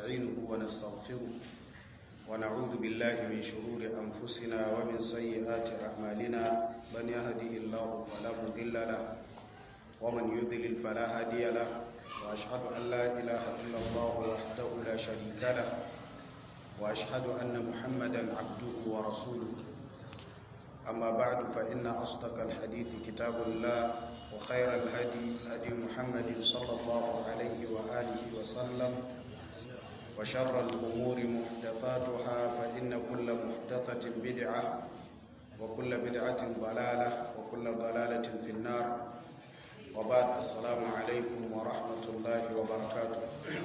ونستعينه ونستغفره ونعوذ بالله من شرور أنفسنا ومن سيئات أعمالنا من يهدي الله فلا مضل له ومن يضلل فلا هادي له وأشهد أن لا إله إلا الله وحده لا شريك له وأشهد أن محمدا عبده ورسوله أما بعد فإن أصدق الحديث كتاب الله وخير الهدي هدي محمد صلى الله عليه وآله وسلم وشر الأمور محدثاتها فإن كل محدثة بدعة وكل بدعة ضلالة وكل ضلالة في النار وبعد السلام عليكم ورحمة الله وبركاته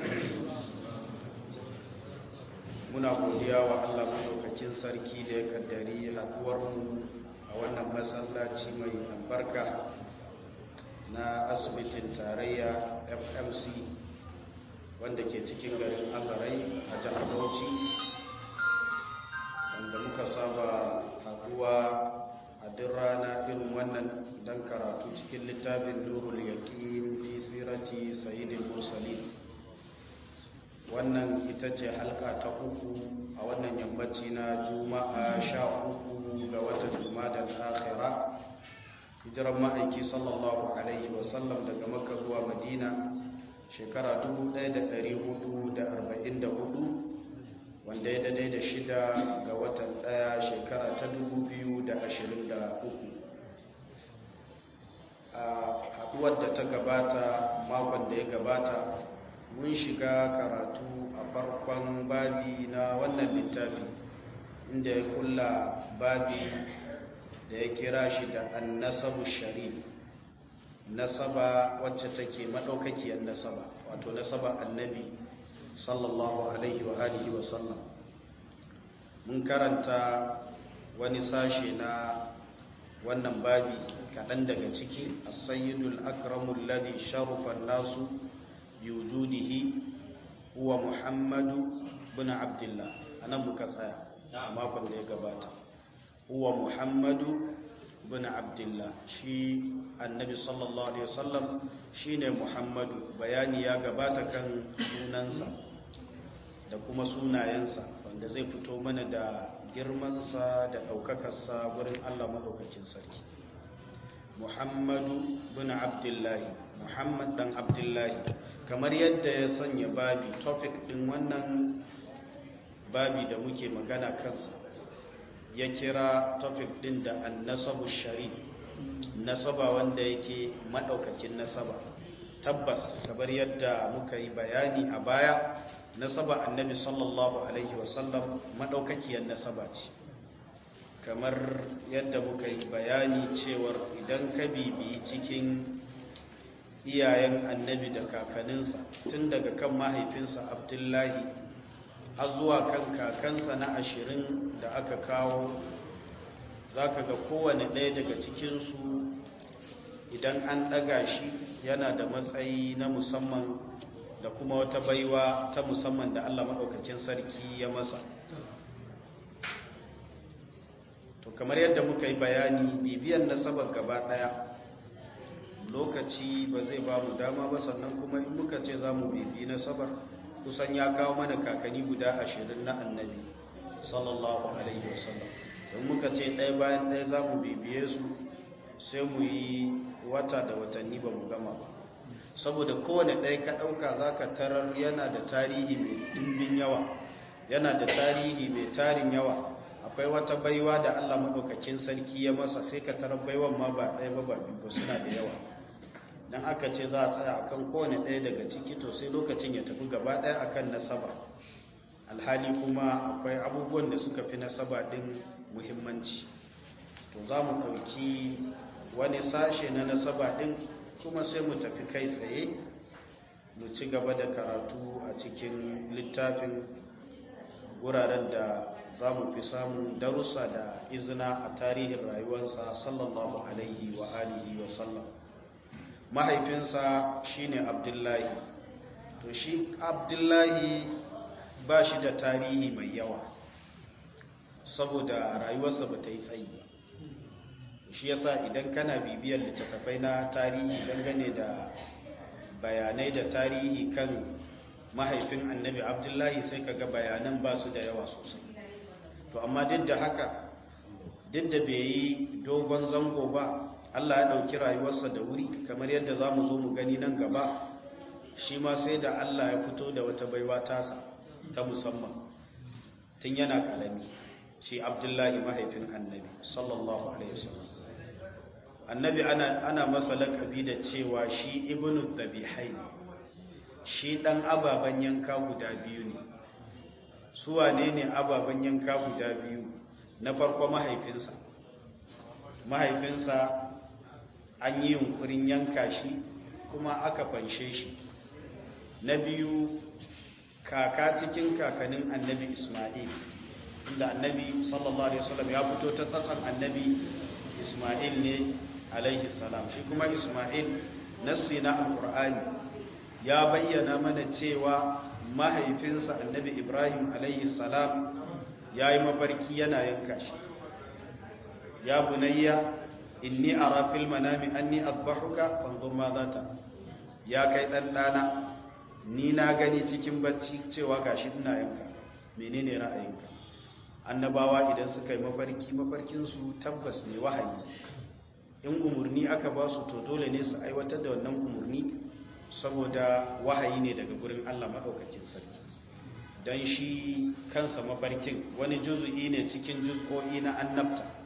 muna godiya wa Allah madaukakin sarki da ya kaddari haduwarmu a wannan masallaci mai albarka na asibitin tarayya FMC wanda ke cikin garin Azarai a jihar Bauchi wanda muka saba haduwa a duk rana irin wannan don karatu cikin littafin Nurul Yaqin fi sirati Sayyidil Mursalin wannan ita ce halka ta uku a wannan yammaci na juma'a sha uku ga watan juma'a akhira hijiran ma'aiki sallallahu alaihi wasallam daga makka zuwa madina shekara 1444 wanda ya daidai da shida ga watan daya shekara ta 2023 a haduwar da ta gabata makon da ya gabata mun shiga karatu a farkon babi na wannan littafi inda ya kulla babi da ya kira shi da annasabu sharif nasaba wacce take madaukakiyar nasaba wato nasaba annabi sallallahu alaihi wa alihi wa sallam mun karanta wani sashe na wannan babi kaɗan daga ciki as-sayyidul akramul ladhi sharafa nasu biwujudihi huwa muhammadu bin abdullah anan muka tsaya a makon da ya gabata huwa muhammadu bin abdullah shi annabi sallallahu alaihi wasallam shine muhammadu bayani ya gabata kan sunansa da kuma sunayensa wanda zai fito mana da girmansa da ɗaukakarsa wurin allah maɗaukakin sarki muhammadu bin abdullahi muhammad dan abdullahi kamar yadda ya sanya babi topic din wannan babi da muke magana kansa ya kira topic din da annasabu shari nasaba wanda yake madaukakin nasaba tabbas kamar yadda muka yi bayani a baya nasaba annabi sallallahu alaihi wasallam madaukakiyar nasaba ce kamar yadda muka yi bayani cewar idan ka bibi cikin iyayen annabi da kakaninsa tun daga kan mahaifinsa abdullahi har zuwa kan kakansa na ashirin da aka kawo za ka ga kowane ɗaya daga cikinsu idan an ɗaga shi yana da matsayi na musamman da kuma wata baiwa ta musamman da allah maɗaukakin sarki ya masa to kamar yadda muka yi bayani bibiyan nasabar gaba ɗaya lokaci ba zai ba mu dama ba sannan kuma in muka ce za mu bibi na sabar kusan ya kawo mana kakanni guda ashirin na annabi sallallahu alaihi wasallam don muka ce ɗaya bayan ɗaya za mu bibiye su sai mu yi wata da watanni ba mu gama ba saboda kowane ɗaya ka ɗauka za ka tarar yana da tarihi mai ɗimbin yawa yana da tarihi mai tarin yawa akwai wata baiwa da allah maɗaukakin sarki ya masa sai ka tarar baiwan ma ba ɗaya ba ba biyu ba suna da yawa dan aka ce za a tsaya akan kowane ɗaya daga ciki to sai lokacin ya tafi gaba ɗaya akan nasaba alhali kuma akwai abubuwan da suka fi nasaba ɗin muhimmanci to za mu ɗauki wani sashe na nasaba ɗin kuma sai mu tafi kai tsaye mu ci gaba da karatu a cikin littafin wuraren da za mu fi samun darussa da izina a tarihin rayuwarsa sallallahu alaihi wa alihi wa sallam mahaifinsa shine abdullahi to shi abdullahi ba shi da tarihi mai yawa saboda rayuwarsa ba ta yi tsayi ba shi yasa idan kana bibiyar littattafai na tarihi dangane da bayanai da tarihi kan mahaifin annabi abdullahi sai kaga bayanan ba su da yawa sosai to amma duk da haka duk da bai yi dogon zango ba Allah ya ɗauki rayuwarsa da wuri kamar yadda za mu zo mu gani nan gaba shi ma sai da Allah ya fito da wata baiwa tasa ta musamman tun yana ƙarami shi abdullahi mahaifin annabi sallallahu alaihi wasallam annabi ana, ana masa laƙabi da cewa shi ibnu dabihai shi ɗan ababen yanka guda biyu ne su wane ne ababen yanka guda biyu na farko mahaifinsa mahaifinsa an yi yunkurin yanka shi kuma aka fanshe shi na biyu kaka cikin kakanin annabi ismail inda annabi sallallahu alaihi wasallam ya fito ta tsatsan annabi ismail ne alaihi salam shi kuma ismail nassi na alkur'ani ya bayyana mana cewa mahaifinsa annabi ibrahim alaihi salam ya yi mafarki yana yanka shi ya bunayya inni ara fil manami anni adbahuka fanzur ma zata ya kai dan dana ni na gani cikin bacci cewa gashi ina yanka menene ra'ayinka annabawa idan suka yi mafarki mafarkin su tabbas ne wahayi in umurni aka ba su to dole ne su aiwatar da wannan umurni saboda wahayi ne daga gurin Allah madaukakin sarki dan shi kansa mafarkin wani juzu'i ne cikin juz'o'i na annabta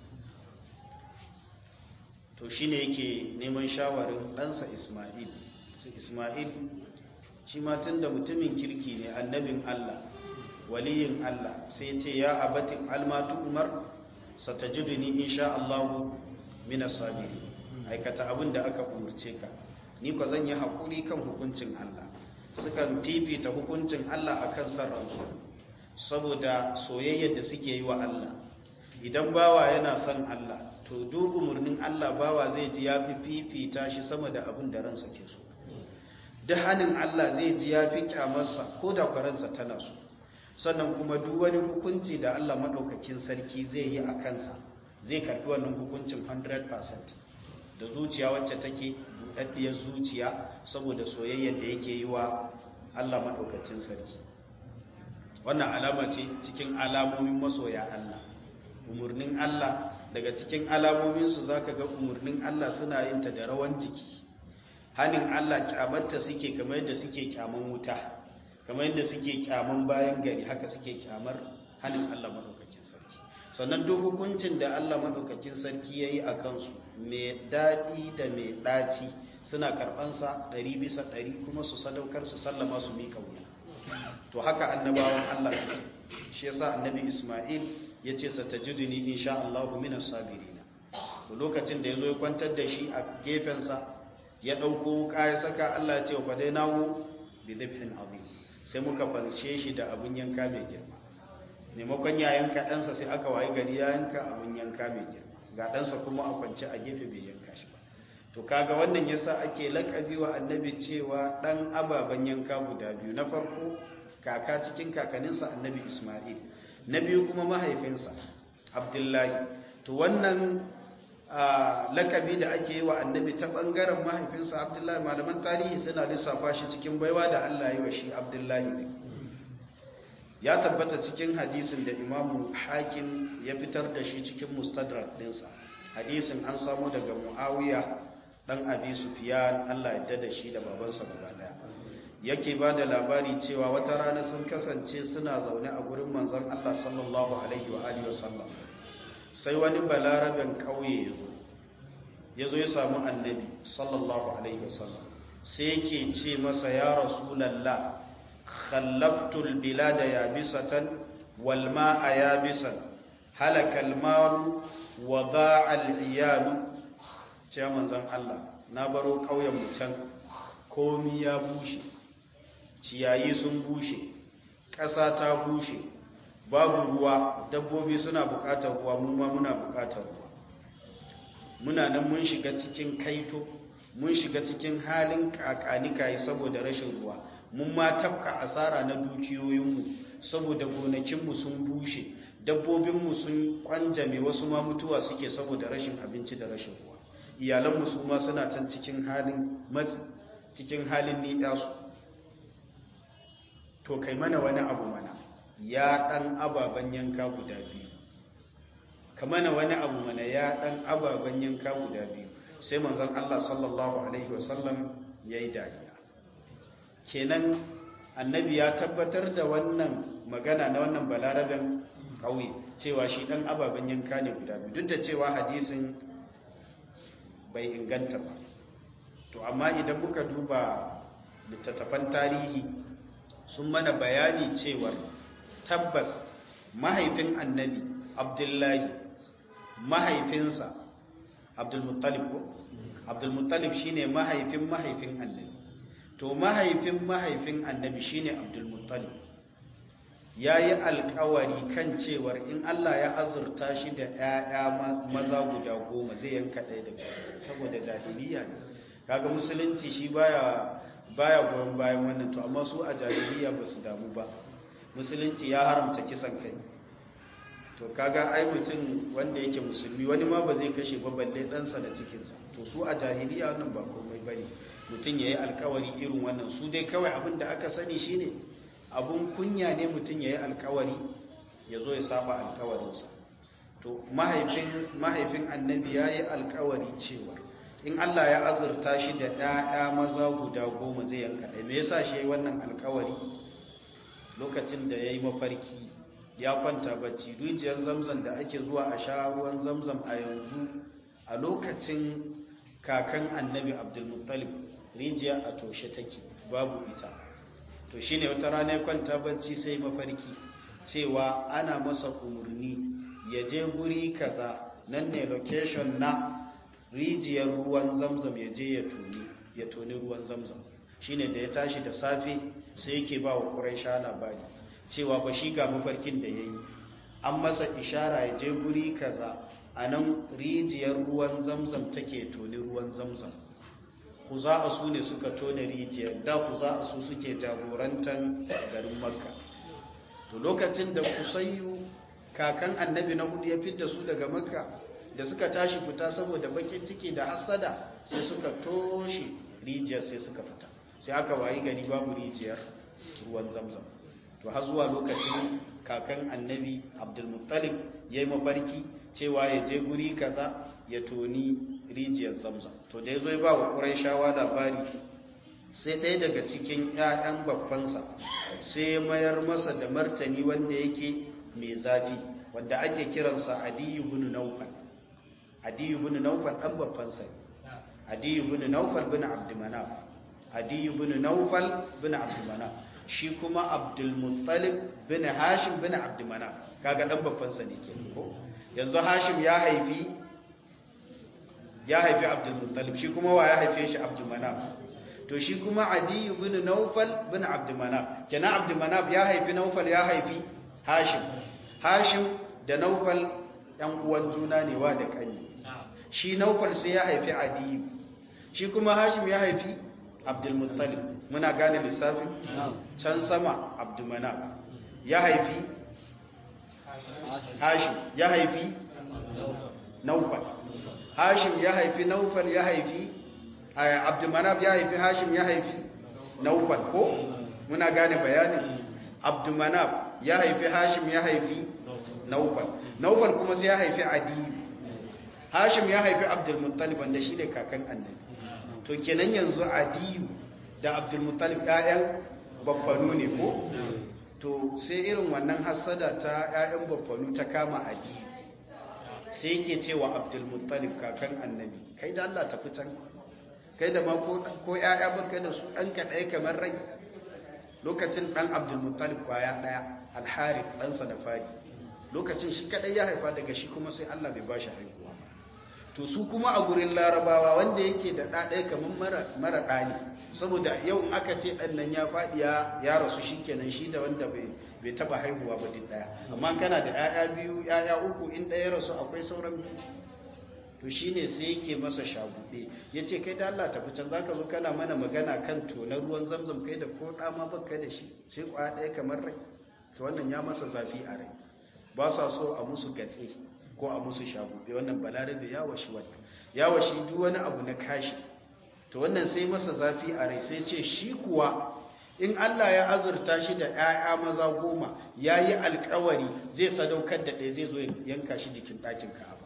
to shi ne yake neman shawarin ɗansa ismail su ismail shi tun da mutumin kirki ne annabin allah waliyin allah sai ce ya abatin almatu umar satajiduni insha allahu mina sabiri aikata abin da aka umarce ka ni ko zan yi haƙuri kan hukuncin allah sukan fifita hukuncin allah akan sarransu saboda soyayyar da suke yi wa allah idan bawa yana son allah to duk umarnin Allah bawa zai ji ya fi fifita shi sama da abin da ransa ke so duk hannun Allah zai ji ya fi kyamarsa ko da kwaransa tana so sannan kuma duk wani hukunci da Allah maɗaukakin sarki zai yi a kansa zai karɓi wannan hukuncin 100% da zuciya wacce take buɗaɗɗiyar zuciya saboda soyayyar da yake yi wa Allah maɗaukakin sarki wannan alama ce cikin alamomin masoya Allah umarnin Allah daga cikin alamominsu za ka ga umarnin Allah suna yin ta da rawan jiki hannun Allah kyamarta suke kamar yadda suke kyaman wuta kamar yadda suke kyaman bayan gari haka suke kyamar hannun Allah maɗaukakin sarki sannan duk hukuncin da Allah maɗaukakin sarki ya yi a kansu mai daɗi da mai ɗaci suna karɓansa ɗari bisa ɗari kuma su sadaukar su sallama su miƙa wuya to haka annabawan Allah suke shi yasa annabi Ismail ya ce satajiduni insha Allahu minas sabirina to lokacin da yazo ya kwantar da shi a gefensa ya dauko ya saka Allah ya ce wa fadainahu bi dhabhin azim sai muka fanshe shi da abun yanka mai girma maimakon ya yanka ɗansa sai aka wayi gari ya yanka abun yanka mai girma ga ɗansa kuma a kwance a gefe bai yanka shi ba to kaga wannan yasa ake lakabi wa annabi cewa dan ababen yanka guda biyu na farko kaka cikin kakaninsa annabi Isma'il na biyu kuma mahaifinsa abdullahi to wannan lakabi da ake yi wa annabi ta bangaren mahaifinsa abdullahi malaman tarihi suna lissafa shi cikin baiwa da allah yi wa shi abdullahi ne ya tabbata cikin hadisin da imamu hakim ya fitar da shi cikin mustadrak dinsa hadisin an samu daga muawiya dan abi sufiyan allah ya da shi da babansa gaba daya yake ba da labari cewa wata rana sun kasance suna zaune a gurin manzon Allah sallallahu alaihi wa alihi wasallam sai wani balaraben kauye ya zo ya zo ya samu annabi sallallahu alaihi wasallam sai yake ce masa ya rasulallah khallaftul bilada yabisatan wal ma'a yabisan halaka al malu wa da'a al iyal ce manzon Allah na baro kauyen mu can komi ya bushe ciyayi sun bushe ƙasa ta bushe babu ruwa dabbobi suna buƙatar ruwa mu ma muna buƙatar ruwa muna nan mun shiga cikin kaito mun shiga cikin halin kakanikayi saboda rashin ruwa mun ma tafka asara na dukiyoyinmu saboda gonakinmu sun bushe dabbobinmu sun kwanjame wasu ma mutuwa suke saboda rashin abinci da rashin ruwa iyalanmu su ma suna can cikin halin matsi cikin halin ni'yasu to kai mana wani abu mana ya ɗan ababen yanka guda biyu ka mana wani abu mana ya ɗan ababen yanka guda biyu sai manzon Allah sallallahu alaihi wasallam ya yi dariya kenan annabi ya tabbatar da wannan magana na wannan balarabin ƙauye cewa shi ɗan ababen yanka ne guda biyu duk da cewa hadisin bai inganta ba to amma idan muka duba littattafan tarihi sun mana bayani cewar tabbas mahaifin annabi abdullahi mahaifinsa abdulmuttalib ko abdulmuttalib shine mahaifin mahaifin annabi to mahaifin mahaifin annabi shine abdulmuttalib ya yi alkawari kan cewar in Allah ya azurta shi da 'ya'ya maza guda goma zai yanka ɗaya da saboda jahiliya ne kaga musulunci shi baya baya goyon bayan wannan to amma su a jahiliya ba su damu ba musulunci ya haramta kisan kai to kaga ai mutum wanda yake musulmi wani ma ba zai kashe ba balle ɗansa da cikinsa to su a jahiliya wannan ba komai bane mutum ya yi alkawari irin wannan su dai kawai abin da aka sani shine abun kunya ne mutum ya yi alkawari ya zo ya saba alkawarinsa to mahaifin annabi ya yi alkawari cewa in Allah ya azurta shi da ɗaya maza guda goma zai yanka ɗaya me yasa shi ya yi wannan alkawari lokacin da ya yi mafarki ya kwanta bacci rijiyar zamzam da ake zuwa a sha ruwan zamzam a yanzu a lokacin kakan annabi abdulmuttalib rijiya a toshe take babu ita to shine wata rana ya kwanta bacci sai mafarki cewa ana masa umarni ya je guri kaza nan ne location na rijiyar ruwan zamzam ya je ya toni ya toni ruwan zamzam shine da ya tashi da safe sai yake ba wa quraisha labari cewa ba shi ga mafarkin da yayi an masa ishara ya je guri kaza a nan rijiyar ruwan zamzam take toni ruwan zamzam ku za a su ne suka tone rijiyar da ku za a su suke jagorantar garin makka to lokacin da kusayyu kakan annabi na hudu ya fidda su daga makka da suka tashi fita saboda bakin ciki da hasada sai suka toshe rijiyar sai suka fita sai aka wayi gari babu rijiyar ruwan zamzam to har zuwa lokacin kakan annabi abdulmuttalib ya yi mafarki cewa ya je guri kaza ya toni rijiyar zamzam to da ya zo ya ba wa ƙuraishawa labari sai ɗaya daga cikin 'ya'yan babbansa sai ya mayar masa da martani wanda yake mai zafi wanda ake kiransa adiyu bin naufal adiyu bin naufal ɗan babbansa adiyu bin naufal bin abdumanaf adiyu bin naufal bin abdumanaf shi kuma abdulmuttalib bin hashim bin abdumanaf kaga ɗan babbansa ne ke ko yanzu hashim ya haifi ya haifi abdulmuttalib shi kuma wa ya haife shi abdulmanaf to shi kuma adiyu bin naufal bin abdulmanaf kenan abdulmanaf ya haifi naufal ya haifi hashim hashim da naufal ɗan uwan juna ne wa da kani shi naufal sai ya haifi adiyu shi kuma hashim ya haifi abdulmuttalib muna gane lissafin can sama abdulmanaf ya haifi hashim ya haifi naufal hashim ya haifi naufal ya haifi abdulmanaf ya haifi hashim ya haifi naufal ko muna gane bayanin abdulmanaf ya haifi hashim ya haifi naufal naufal kuma sai ya haifi adiyu hashim ya haifi abdulmuttalib wanda shi ne kakan annabi to kenan yanzu adiyu da abdulmuttalib ƴaƴan baffanu ne ko to sai irin wannan hassada ta ƴaƴan baffanu ta kama adiyu sai yake cewa abdulmuttalib kakan annabi kai da Allah tafi can kai da ma ko ƴaƴa baka da su ɗan ka ɗaya kamar rai lokacin ɗan abdulmuttalib kwaya ɗaya alharif ɗansa da fari lokacin shi kaɗai ya haifa daga shi kuma sai Allah bai ba shi haihuwa to su kuma a gurin larabawa wanda yake da ɗaɗaya kamar mara ɗani saboda yau in aka ce ɗan nan ya faɗi ya rasu shi kenan shi da wanda bai taɓa haihuwa ba duk ɗaya amma kana da 'ya'ya biyu 'ya'ya uku in ɗaya rasu akwai sauran biyu to shi ne sai yake masa shagube ya ce kai da Allah tafi can za ka zo kana mana magana kan tonar ruwan zamzam kai da ko ɗama baka da shi sai kwaya ɗaya kamar rai to wannan ya masa zafi a rai ba sa so a musu gatse ko a musu shagube wannan balarabe ya washi wannan ya washi duk wani abu na kashi to wannan sai masa zafi a rai sai ce shi kuwa in Allah ya azurta shi da ‘ya'ya maza goma ya yi alkawari zai sadaukar da ɗaya zai zo yanka shi jikin ɗakin ka'aba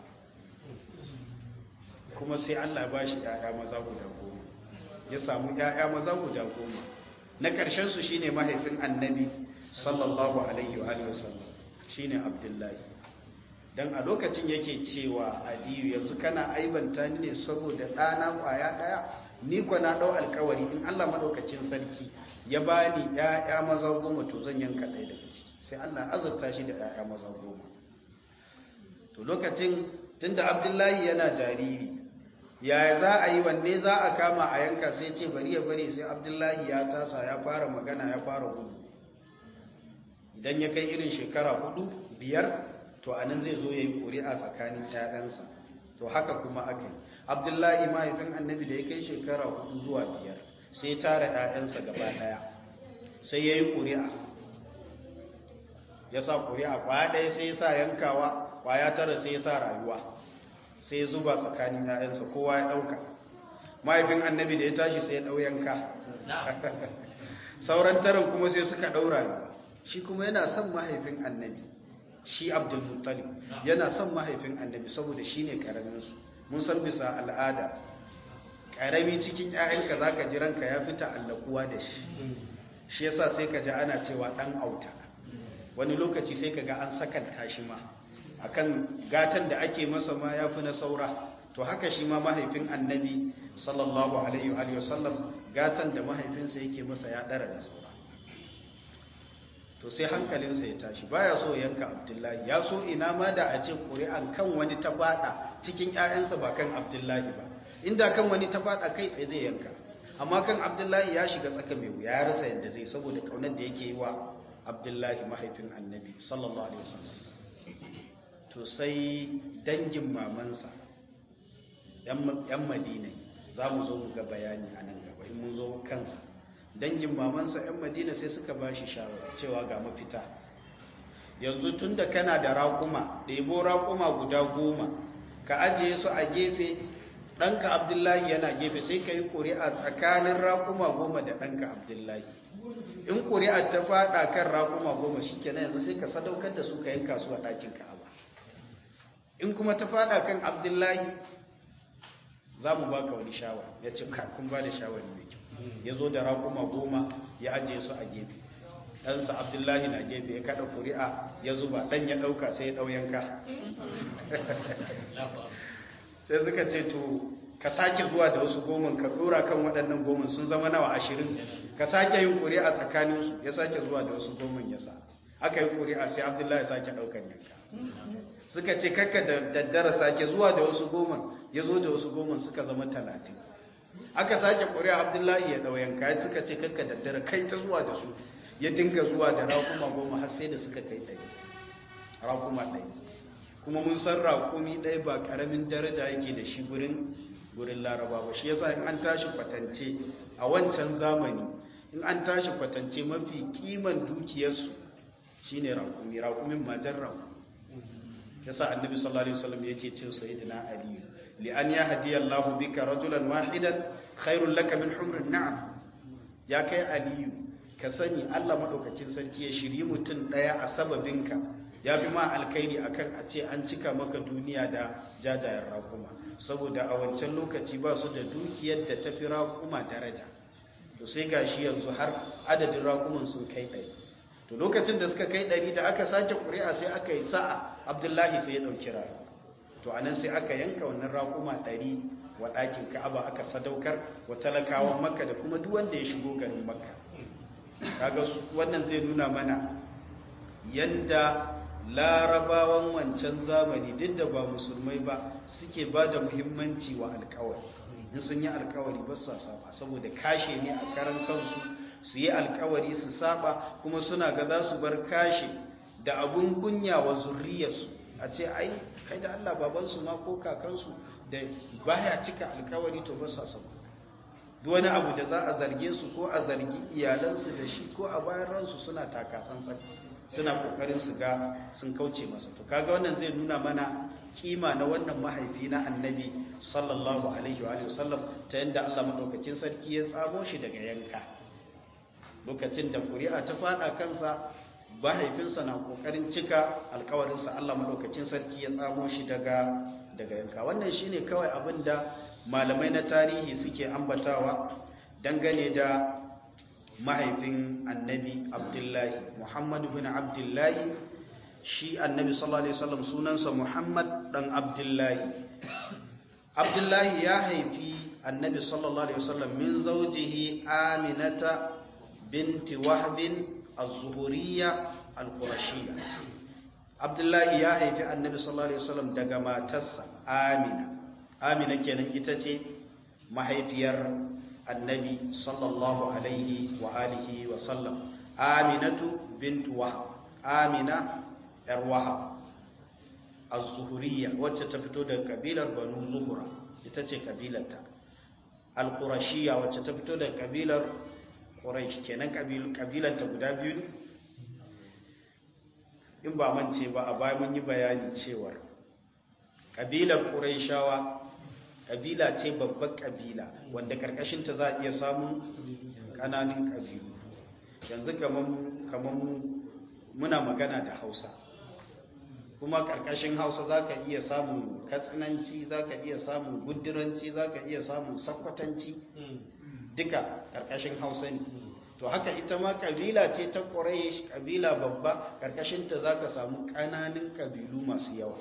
kuma sai Allah ya ba shi ‘ya'ya maza guda goma ya samu ‘ya'ya maza guda goma na ƙarshensu shi ne mahaifin annabi sallallahu alaihi wa sallam shi ne abdullahi don a lokacin yake cewa adiyu yanzu kana aibanta ni ne saboda ɗana ƙwaya ɗaya ni kwa na ɗau alkawari in Allah maɗaukacin sarki ya ba ni ‘ya'ya maza goma to zan yanka ɗaya daga ciki sai Allah azurta shi da ‘ya'ya maza goma to lokacin tunda abdullahi yana jariri yaya za a yi wanne za a kama a yanka sai ce bari ya bari sai abdullahi ya tasa ya fara magana ya fara gudu idan ya kai irin shekara hudu biyar to anan zai zo ya yi ƙuri'a tsakanin ‘ya'yansa to haka kuma aka yi abdullahi mahaifin annabi da ya kai shekara hudu zuwa biyar sai tara 'ya'yansa gaba daya sai ya yi ƙuri'a ya sa ƙuri'a kwaya ɗaya sai ya sa yankawa kwaya tara sai ya sa rayuwa sai ya zuba tsakanin 'ya'yansa kowa ya ɗauka mahaifin annabi da ya tashi sai ya ɗau yanka sauran taron kuma sai suka ɗau rayuwa shi kuma yana son mahaifin annabi shi abdulmuttalib yana son mahaifin annabi saboda shi ne ƙaraminsu mun san bisa al'ada ƙarami cikin ‘ya'yanka za ka ji ranka ya fita allakuwa da shi shi yasa sai ka ji ana cewa ɗan auta wani lokaci sai ka ga an sakanta shi ma akan gatan da ake masa ma ya fi na saura to haka shi ma mahaifin annabi sallallahu alaihi wa sallam gatan da mahaifinsa yake masa ya ɗara da saura to sai hankalinsa ya tashi baya so yanka abdullahi ya so ina ma da a ce ƙuri'an kan wani ta faɗa cikin 'ya'yansa ba kan abdullahi ba inda kan wani ta faɗa kai tsaye zai yanka amma kan abdullahi ya shiga tsaka mai wuya ya rasa yadda zai saboda ƙaunar da yake yi wa abdullahi mahaifin annabi sallallahu alaihi wasallam to sai dangin mamansa yan madina za mu zo mu ga bayani a nan gaba in mun zo kansa dangin mamansa 'yan madina sai suka ba shi shawara cewa ga mafita yanzu tun da kana da raƙuma ɗebo raƙuma guda goma ka ajiye su a gefe ɗanka abdullahi yana gefe sai ka yi ƙuri'a tsakanin raƙuma goma da ɗanka abdullahi in ƙuri'a ta faɗa kan raƙuma goma shi kenan yanzu sai ka sadaukar da su ka yanka su a ɗakin ka'aba in kuma ta faɗa kan abdullahi za mu baka wani shawara ya ce kun ba da shawari mai kyau ya zo da raƙuma goma ya ajiye su a gefe ɗansa abdullahi na gefe ya kaɗa ƙuri'a ya zuba ɗan ya ɗauka sai ya ɗau yanka sai suka ce to ka sake zuwa da wasu goman ka ɗora kan waɗannan goman sun zama nawa ashirin ka sake yin ƙuri'a tsakaninsu ya sake zuwa da wasu goman ya sa aka yi ƙuri'a sai abdullahi ya sake ɗaukan yanka suka ce kakka da daddara sake zuwa da wasu goman ya zo da wasu goman suka zama talatin aka sake ƙuri'a abdullahi ya ɗauyan kayan suka ce kakka daddara kai ta zuwa da su ya dinga zuwa da raƙuma goma har sai da suka kai ɗari raƙuma ɗari kuma mun san raƙumi ɗaya ba ƙaramin daraja yake da shi gurin gurin laraba ba shi yasa in an tashi kwatance a wancan zamani in an tashi kwatance mafi kiman dukiyarsu shine raƙumi raƙumin matar raƙumi yasa annabi sallallahu alaihi wasallam yake ce sayyidina ali li an yahdi Allahu bika rajulan wahidan khairul laka min humrin na'am ya kai aliyu ka sani Allah madaukakin sarki ya shiri mutum daya a sababinka ya fi ma alkhairi akan a ce an cika maka duniya da jajayen raƙuma saboda a wancan lokaci ba su da dukiyar da ta fi raƙuma daraja to sai gashi yanzu har adadin raƙuman sun kai ɗari to lokacin da suka kai ɗari da aka sake ƙuri'a sai aka yi sa'a abdullahi sai ya ɗauki rayu to anan sai aka yanka wannan raƙuma ɗari wa ɗakin ka'aba aka sadaukar wa talakawan makka da kuma duk wanda ya shigo garin makka kaga wannan zai nuna mana yanda larabawan wancan zamani duk da ba musulmai ba suke ba da muhimmanci wa alkawari in sun yi alkawari ba su saba saboda kashe ne a karan kansu su yi alkawari su saba kuma suna ga za su bar kashe da abun kunya wa zurriyarsu a ce ai kai da Allah babansu ma ko kakansu da baya cika alkawari to ba sa saba duk wani abu da za a zarge su ko a zargi iyalansu da shi ko a bayan ransu suna taka tsantsan suna kokarin su ga sun kauce masa to kaga wannan zai nuna mana kima na wannan mahaifi na annabi sallallahu alaihi wa alihi wasallam ta yanda Allah madaukakin sarki ya tsamo shi daga yanka lokacin da ƙuri'a ta fada kansa mahaifinsa na ƙoƙarin cika alkawarinsa Allah maɗaukacin sarki ya tsamo shi daga daga yanka wannan shine kawai abin da malamai na tarihi suke ambatawa dangane da mahaifin annabi abdullahi muhammadu bin abdullahi shi annabi sallallahu alaihi wasallam sunansa muhammad dan abdullahi abdullahi ya haifi annabi sallallahu alaihi wasallam min zawjihi aminata binti wahbin az-zuhuriyya al-qurashiyya abdullahi ya haifi annabi sallallahu alaihi wasallam daga matarsa amina amina kenan ita ce mahaifiyar annabi sallallahu alaihi wa alihi wa sallam aminatu bintu wahab amina yar wahab az-zuhuriyya wacce ta fito daga kabilar banu zuhura ita ce kabilarta al-qurashiyya wacce ta fito daga kabilar quraish kenan kabilanta guda biyu in ba mance ba a baya mun yi bayani cewar kabilar quraishawa kabila ce babbar kabila wanda karkashinta za a iya samun kananan kabilu yanzu kamar muna magana da hausa kuma karkashin hausa za ka iya samun katsinanci za ka iya samun guduranci za ka iya samun sakwatanci duka karkashin hausa ne to haka ita ma kabila ce ta ƙwarai kabila babba karkashinta za ka samu ƙananan kabilu masu yawa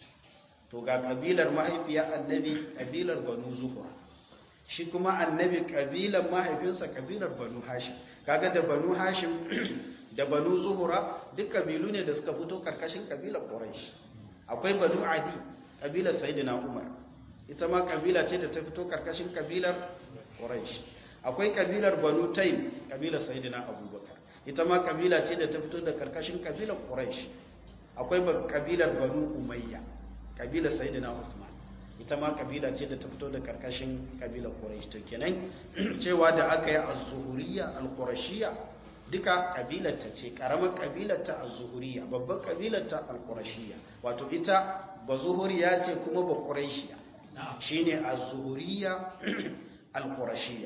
to ga kabilar mahaifiya annabi kabilar banu zuhura shi kuma annabi kabilar mahaifinsa kabilar banu hashim kaga da banu hashim da banu zuhura duk kabilu ne da suka fito karkashin kabilar quraish akwai banu adi kabilar sayyidina umar ita ma kabila ce da ta fito karkashin kabilar quraish akwai kabilar banu taym kabilar sayyidina abubakar ita ma kabila ce da ta fito da karkashin kabilar quraish akwai kabilar banu umayya kabilar sayyidina uthman ita ma kabila ce da ta fito da karkashin kabilar quraish to kenan cewa da aka yi az-zuhuriyya al-qurashiyya duka kabilarta ce karamar kabilarta az-zuhuriyya babban kabilarta al-qurashiyya wato ita ba zuhuriya ce kuma ba quraishiya shine az-zuhuriyya al-qurashiyya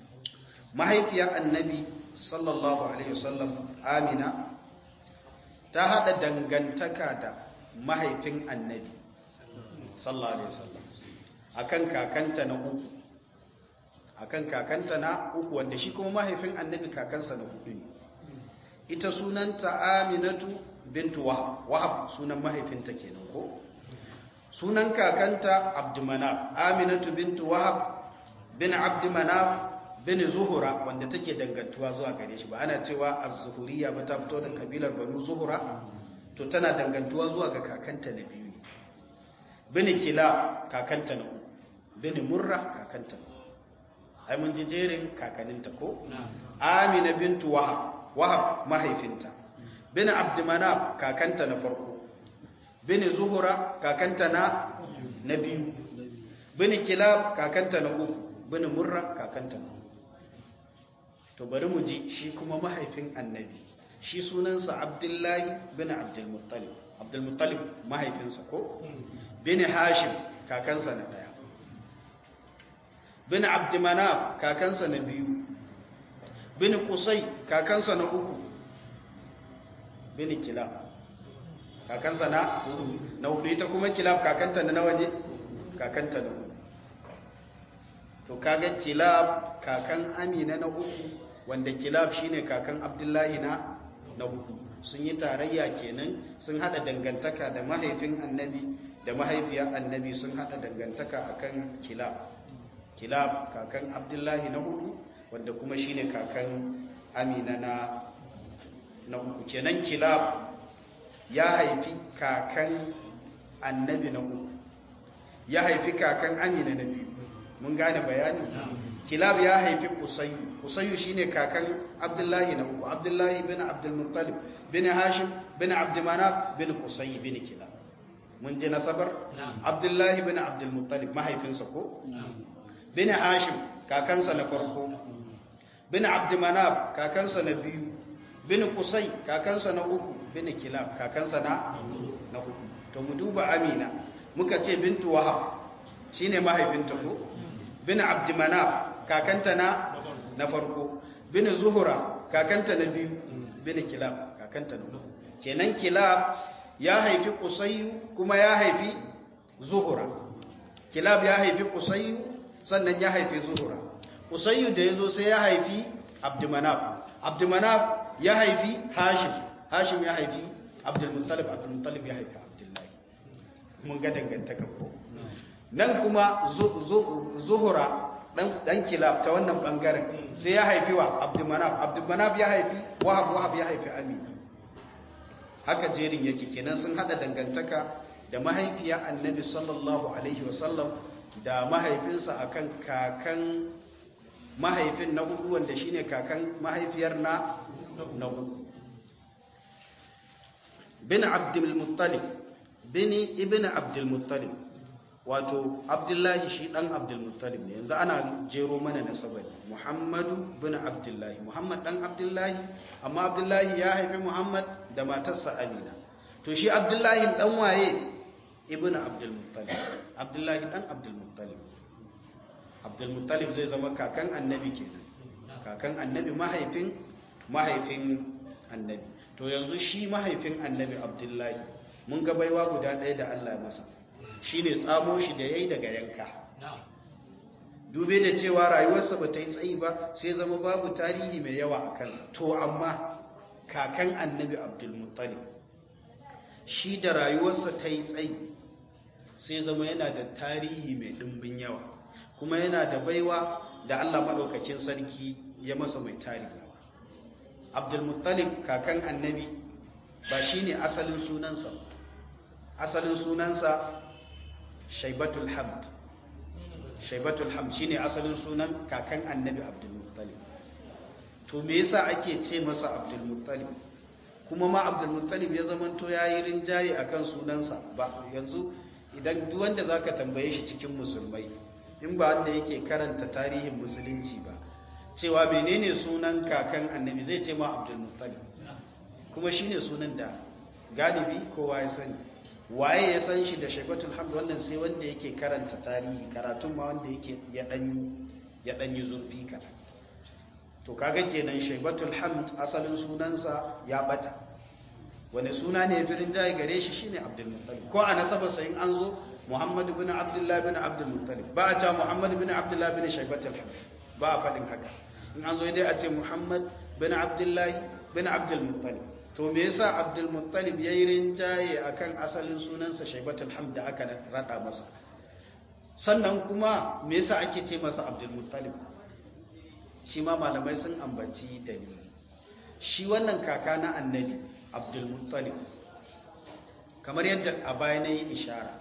mahaifiya annabi sallallahu alaihi wasallam amina ta hada dangantaka da mahaifin annabi sallallahu alaihi wasallam akan kakanta na uku akan kakanta na uku wanda shi kuma mahaifin annabi kakansa na hudu ne ita sunanta aminatu bintu wahab wahab sunan mahaifinta kenan ko sunan kakanta abdumanaf aminatu bintu wahab bin abdumanaf bin zuhura wanda take dangantuwa zuwa gare shi ba ana cewa az-zuhuriyya ba ta fito da kabilar banu zuhura to tana dangantuwa zuwa ga kakanta na biyu bin kila kakanta na uku bin murra kakanta na ai mun ji jerin kakaninta ko amina bintu wahab wahab mahaifinta bin abdumanaf kakanta na farko bin zuhura kakanta na na biyu bin kilab kakanta na uku bin murra kakanta na uku to bari mu ji shi kuma mahaifin annabi shi sunansa abdullahi bin abdulmuttalib abdulmuttalib mahaifinsa ko bin hashim kakansa na daya bin abdumanaf kakansa na biyu bin kusai kakansa na uku bin kilab kakansa na na hudu ita kuma kilab kakanta na nawa ne kakanta na uku to kaga kilab kakan amina na uku wanda kilab shine kakan abdullahi na na hudu sun yi tarayya kenan sun hada dangantaka da mahaifin annabi da mahaifiyar annabi sun hada dangantaka akan kilab kilab kakan abdullahi na hudu wanda kuma shine kakan amina na na uku kenan kilab ya haifi kakan annabi na uku ya haifi kakan amina na biyu mun gane bayani kilab ya haifi kusayu kusayu shine kakan abdullahi na uku abdullahi bin abdulmuttalib bin hashim bin abdumanaf bin kusayi bin kilab mun ji nasabar abdullahi bin abdulmuttalib mahaifinsa ko bin hashim kakansa na farko bin abdumanaf kakansa na biyu bin kusai kakansa na uku bin kilab kakansa na na hudu to mu duba amina muka ce bintu wahab shine mahaifinta ko bin abdumanaf kakanta na na farko bin zuhura kakanta na biyu bin kilab kakanta na uku kenan kilab ya haifi kusayyu kuma ya haifi zuhura kilab ya haifi kusayyu sannan ya haifi zuhura kusayyu da ya zo sai ya haifi abdumanaf abdumanaf ya haifi hashim hashim ya haifi abdulmuttalib abdulmuttalib ya haifi abdullahi mun ga dangantaka ko nan kuma zuhura dan kilab ta wannan bangaren sai ya haifi wa abdumanaf abdumanaf ya haifi wahab wahab ya haifi amina haka jerin yake kenan sun hada dangantaka da mahaifiya annabi sallallahu alaihi wasallam da mahaifinsa akan kakan mahaifin na hudu wanda shine kakan mahaifiyar na na hudu bin abdul muttalib bini ibn abdul muttalib wato abdullahi shi dan abdulmuttalib ne yanzu ana jero mana nasabar muhammadu bin abdullahi muhammad dan abdullahi amma abdullahi ya haifi muhammad da matarsa amina to shi abdullahi dan waye ibn abdulmuttalib abdullahi dan abdulmuttalib abdulmuttalib zai zama kakan annabi kenan kakan annabi mahaifin mahaifin annabi to yanzu shi mahaifin annabi abdullahi mun ga baiwa guda ɗaya da Allah ya masa shi ne tsamo shi da ya yi daga yanka dube da cewa rayuwarsa ba ta yi tsayi ba sai zama babu tarihi mai yawa a kansa to amma kakan annabi abdulmuttali shi da rayuwarsa ta yi tsayi sai zama yana da tarihi mai ɗimbin yawa kuma yana da baiwa da allah maɗaukakin sarki ya masa mai tarihi abdulmuttalib kakan annabi ba shi ne asalin sunansa asalin sunansa shaibatul hamd shaibatul hamd shine asalin sunan kakan annabi abdul muttalib to me yasa ake ce masa abdul muttalib kuma ma abdul muttalib ya zamanto yayi rinjaye akan sunansa ba yanzu idan duk wanda zaka tambaye shi cikin musulmai in ba wanda yake karanta tarihin musulunci ba cewa menene sunan kakan annabi zai ce ma abdul muttalib kuma shine sunan da galibi kowa ya sani waye ya san shi da shaibatul hamd wannan sai wanda yake karanta tarihi karatun ma wanda yake ya danyi ya danyi zurfi ka to kaga kenan shaibatul hamd asalin sunansa ya bata wani suna ne birin jayi gare shi shine abdul muttalib ko a nasaba sai in an zo muhammad ibn abdullah ibn abdul muttalib ba a ta muhammad ibn abdullah ibn shaibatul hamd ba a fadin haka in an zo dai a ce muhammad ibn abdullah ibn abdul muttalib to me yasa abdul muttalib yayi rinjaye akan asalin sunansa shaibatul hamd da aka rada masa sannan kuma me yasa ake ce masa abdul muttalib shi ma malamai sun ambaci dalili shi wannan kaka na annabi abdul muttalib kamar yadda a baya na yi ishara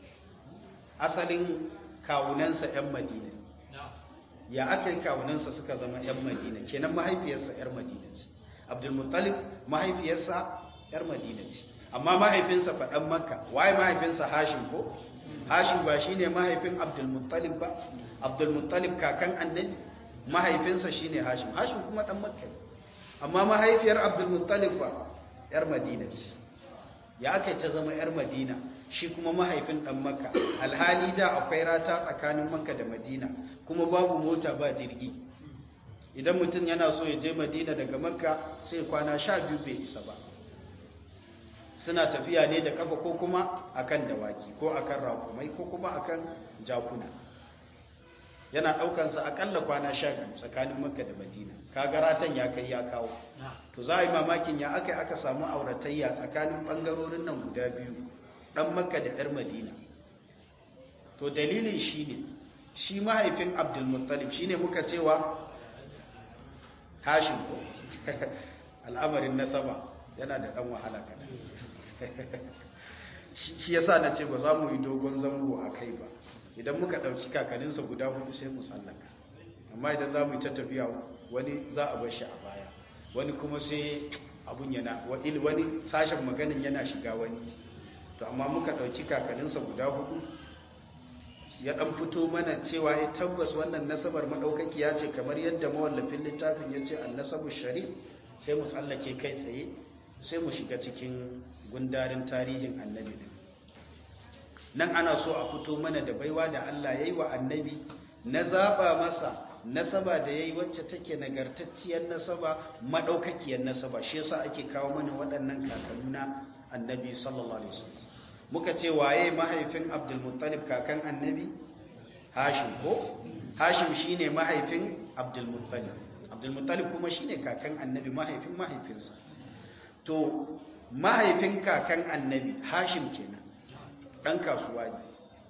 asalin kawunansa 'yan madina ya aka yi kawunansa suka zama 'yan madina kenan mahaifiyarsa 'yar madina ce abdulmuttalib mahaifiyarsa yar madina ce amma mahaifinsa faɗan makka waye mahaifinsa hashim ko hashim ba shine mahaifin abdulmuttalib ba abdulmuttalib kakan annabi mahaifinsa shine hashim hashim kuma dan makka amma mahaifiyar abdulmuttalib ba yar madina ce ya aka ta zama yar madina shi kuma mahaifin dan makka alhali da akwai rata tsakanin makka da madina kuma babu mota ba jirgi idan mutum yana so ya je madina daga makka sai kwana sha biyu bai isa ba suna tafiya ne da kafa ko kuma akan dawaki ko akan rakumai ko kuma akan jakuna yana daukansa akalla kwana sha biyu tsakanin makka da madina kagaratan ya kai ya kawo to za a yi mamakin ya aka aka samu auratayya tsakanin bangarorin nan guda biyu dan makka da yar madina to dalilin shi ne shi mahaifin abdulmuttalib shi ne muka cewa hashin ko al'amarin nasaba yana da ɗan wahala kada shi yasa na ce ba za mu yi dogon zango a kai ba idan muka ɗauki kakaninsa guda hudu sai mu tsallaka amma idan za mu yi ta tafiya wani za a bar shi a baya wani kuma sai abun yana wani sashen maganin yana shiga wani to amma muka ɗauki kakaninsa guda hudu ya ɗan fito mana cewa ya tabbas wannan nasabar maɗaukaki ya ce kamar yadda mawallafin littafin ya ce an nasabar sharif sai mu tsallake kai tsaye sai mu shiga cikin gundarin tarihin annabi din nan ana so a fito mana da baiwa da Allah ya yi wa annabi na zaɓa masa nasaba da yayi wacce take nagartacciyar nasaba madaukakiyar nasaba shi yasa ake kawo mana waɗannan kakanni na annabi sallallahu alaihi wasallam muka ce waye mahaifin abdul muttalib kakan annabi hashim ko hashim shine mahaifin abdul muttalib abdul muttalib kuma shine kakan annabi mahaifin mahaifinsa to mahaifin kakan annabi hashim kenan dan kasuwa ne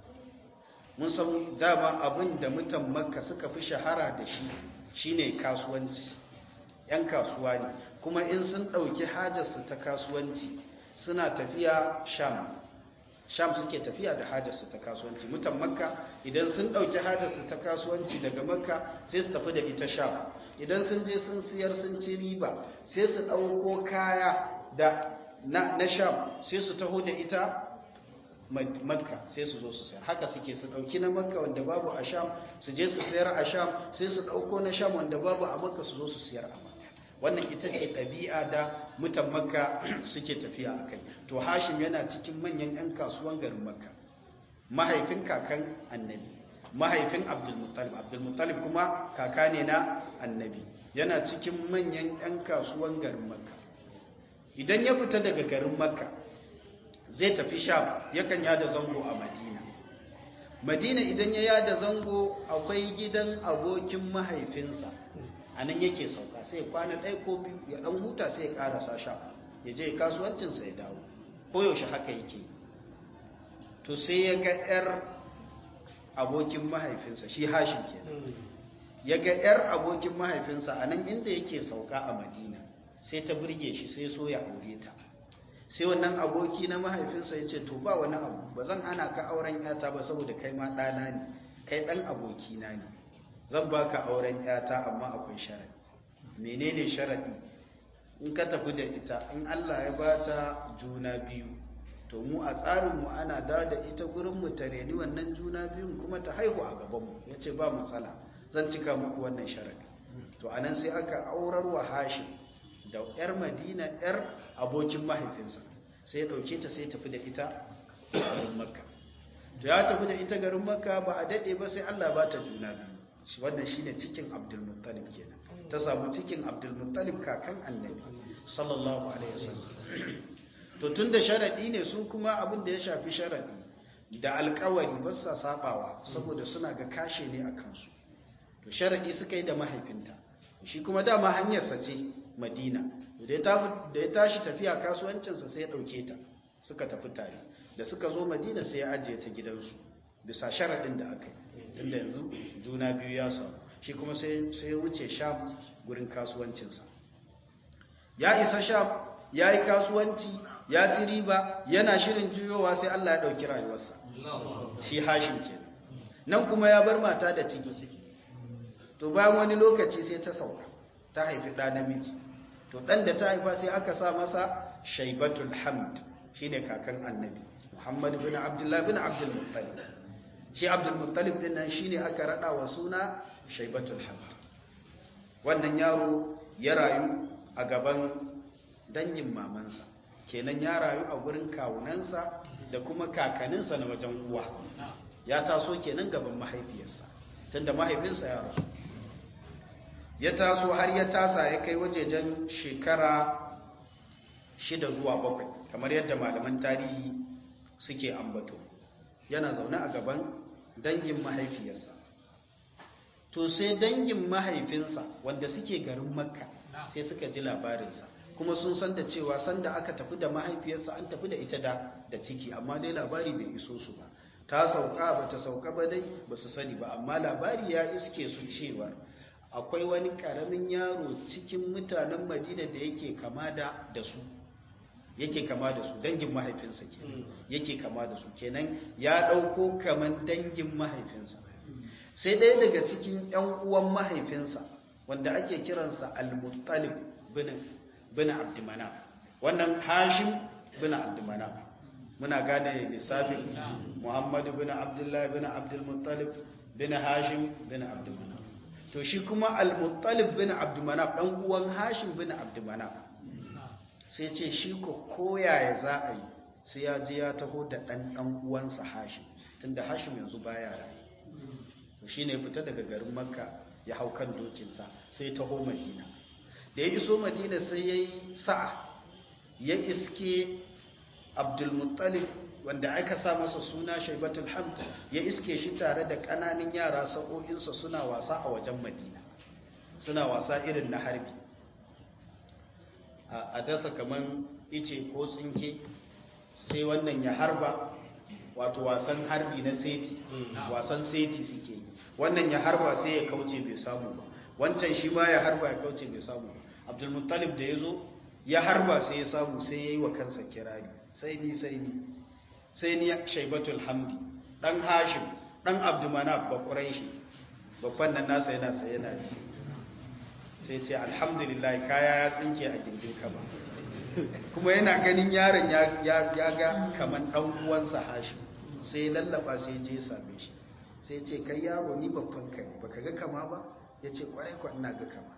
mun san dama abin da mutan makka suka fi shahara da shi shine kasuwanci yan kasuwa ne kuma in sun ɗauki hajarsu ta kasuwanci suna tafiya sham sham suke tafiya da hajarsu ta kasuwanci mutan makka idan sun ɗauki hajarsu ta kasuwanci daga makka sai su tafi da ita sham idan sun je sun siyar sun ci riba sai su ɗauko kaya da na, na sham sai su taho da ita makka sai su zo su sayar haka suke su ɗauki na makka wanda babu a sham su je su sayar a sham sai su ɗauko na sham wanda babu a makka su zo su sayar a makka wannan ita ce ɗabi'a da mutan makka suke tafiya a kai to hashim yana cikin manyan 'yan kasuwan garin makka mahaifin kakan annabi mahaifin abdulmuttalib abdulmuttalib kuma kaka ne na annabi yana cikin manyan 'yan kasuwan garin makka idan ya fita daga garin makka zai tafi sham yakan yada zango a madina madina idan ya yada zango akwai gidan abokin mahaifinsa a nan yake sauka sai kwana ɗaya ko biyu ya ɗan huta sai ya ƙarasa sha ya je kasuwancinsa ya dawo koyaushe haka yake to sai ya ga 'yar abokin mahaifinsa shi hashin ke ya ga 'yar abokin mahaifinsa a nan inda yake sauka a madina sai ta burge shi sai so ya aure ta sai wannan aboki na mahaifinsa ya ce to ba wani abu ba zan hana ka auren yata ba saboda kai ma ɗana ne kai ɗan abokina ne zan baka auren yata amma akwai sharaɗi menene sharaɗi in ka tafi da ita in Allah ya bata juna biyu to mu a tsarinmu ana da da ita gurinmu ta reni wannan juna biyun kuma ta haihu a gabanmu ya ce ba matsala zan cika muku wannan sharaɗi to anan sai aka aurar wa hashim da 'yar madina 'yar abokin mahaifinsa sai ya ɗauke ta sai tafi da ita garin makka to ya tafi da ita garin makka ba a daɗe ba sai allah ba ta juna biyu wannan shine cikin abdulmuttalib kenan ta samu cikin abdulmuttalib kakan annabi sallallahu alaihi wasallam to tun da sharaɗi ne su kuma abin da ya shafi sharaɗi da alkawari ba sa sabawa saboda suna ga kashe ne a kansu to sharaɗi suka yi da mahaifinta shi kuma dama hanyarsa ce madina da ya tashi tafiya kasuwancinsa sai ya ɗauke ta suka tafi tare da suka zo madina sai ya ajiye ta gidansu bisa sharaɗin da aka yi tunda yanzu juna biyu ya samu shi kuma sai ya wuce sham gurin kasuwancinsa ya isa sham ya yi kasuwanci ya ci riba yana shirin juyowa sai allah ya ɗauki rayuwarsa shi hashin ke nan kuma ya bar mata da ciki to bayan wani lokaci sai ta sauka ta haifi ɗa namiji to ɗan da ta haifa sai aka sa masa shaibatul hamd shi ne kakan annabi muhammad bin abdullah bin abdulmuttalib shi abdulmuttalib din nan shi ne aka raɗa wa suna shaibatul hamd wannan yaro ya rayu a gaban dangin mamansa kenan ya rayu a gurin kawunansa da kuma kakaninsa na wajen uwa ya taso kenan gaban mahaifiyarsa tunda mahaifinsa ya rasu ya taso har ya tasa ya kai wajejen shekara shida zuwa bakwai kamar yadda malaman tarihi suke ambato yana zaune a gaban dangin mahaifiyarsa to sai dangin mahaifinsa wanda suke garin makka sai suka ji labarinsa kuma sun san da cewa sanda aka tafi da mahaifiyarsa an tafi da ita da da ciki amma dai labari bai iso su ba ta sauka ba ta sauka ba dai ba su sani ba amma labari ya iske su cewar akwai wani karamin yaro cikin mutanen madina da yake kama da da su yake kama da su dangin mahaifinsa ke yake kama da su kenan ya ɗauko kaman dangin mahaifinsa sai ɗaya daga cikin ‘yan uwan mahaifinsa wanda ake kiransa al-muttalib bin abdimana wannan hashim bin abdimana muna gane lissafin muhammadu bin abdullahi bin abdulmuttalib bin hashim bin abdimana to shi kuma al-muttalib bin abdulmanaf dan uwan hashim bin abdulmanaf sai ce shi ko koyaya za a yi sai ya je ya taho da dan dan uwansa hashim tunda hashim yanzu baya rayu to shine fita daga garin makka ya hau kan dokinsa sai taho madina da ya iso madina sai ya yi sa'a ya iske abdulmuttalib wanda aka sa masa suna shaibatul hamd ya iske shi tare da ƙananan yara sa'o'insa suna wasa a wajen madina suna wasa irin na harbi a dasa kaman ice ko tsinke sai wannan ya harba wato wasan harbi na seti wasan seti suke yi wannan ya harba sai ya kauce bai samu ba wancan shi ma ya harba ya kauce bai samu ba abdulmuttalib da ya zo ya harba sai ya samu sai ya yi wa kansa kirari sai ni sai ni sai ni shaibatul hamdi dan hashim dan abdumanaf ba quraishi babban nan nasa yana tsaye yana ji sai ce alhamdulillah kaya ya tsinke a gindin kaba kuma yana ganin yaron ya ga kaman dan uwansa hashim sai lallaba sai je same shi sai ce kai yaro ni babban ka ne baka ga kama ba ya ce kwarai kwa ina ga kama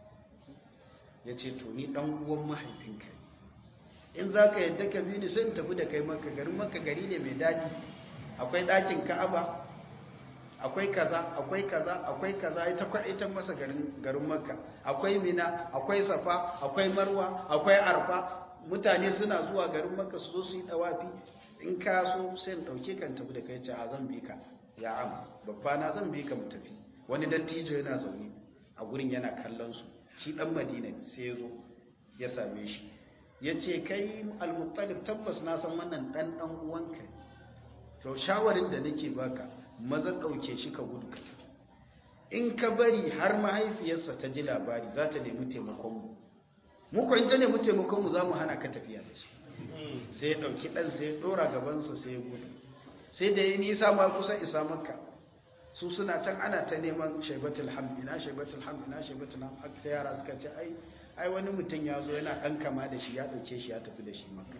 ya ce to ni dan uwan mahaifinka ne in za ka yadda ka bi ni sai in tafi da kai maka garin maka gari ne mai daɗi akwai ɗakin ka'aba akwai kaza akwai kaza akwai kaza ita ita masa garin garin makka akwai mina akwai safa akwai marwa akwai arfa mutane suna zuwa garin makka su zo su yi dawafi in ka so sai in dauke kan tafi da kai ce a zan bi ka ya am babba na zan bi ka mu tafi wani dattijo yana zaune a gurin yana kallon su shi dan madina sai ya zo ya same shi ya ce kai al-muttalib tabbas na san wannan dan dan uwanka to shawarin da nake baka maza ɗauke shi ka gudu ka tafi in ka bari har mahaifiyarsa ta ji labari za ta nemi taimakonmu mu kwan ta nemi taimakonmu za mu hana ka tafiya da shi sai ya ɗauki ɗan sai ya ɗora gabansa sai ya gudu sai da ya nisa ma kusa isa makka su suna can ana ta neman shaibatul hamd ina shaibatul hamd ina shaibatul hamd sai yara suka ce ai ai wani mutum ya zo yana ɗan kama da shi ya ɗauke shi ya tafi da shi makka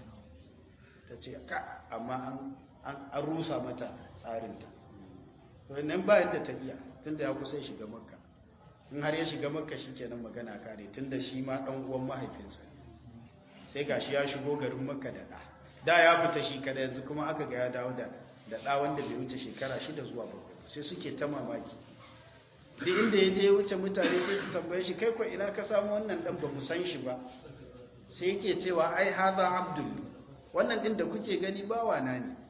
ta ce ka amma an rusa mata tsarinta wannan bayan da ta iya tunda ya kusa shiga makka in har ya shiga makka shi kenan magana kare tunda shi ma ɗan uwan mahaifinsa sai gashi ya shigo garin makka da ɗa da ya fita shi kada yanzu kuma aka ga ya dawo da da ɗa wanda bai wuce shekara shida zuwa bakwai sai suke ta mamaki duk inda ya je ya wuce mutane sai su tambaye shi kai ko ina ka samu wannan ɗan ba mu san shi ba sai yake cewa ai haza abdul wannan ɗin da kuke gani bawa na ne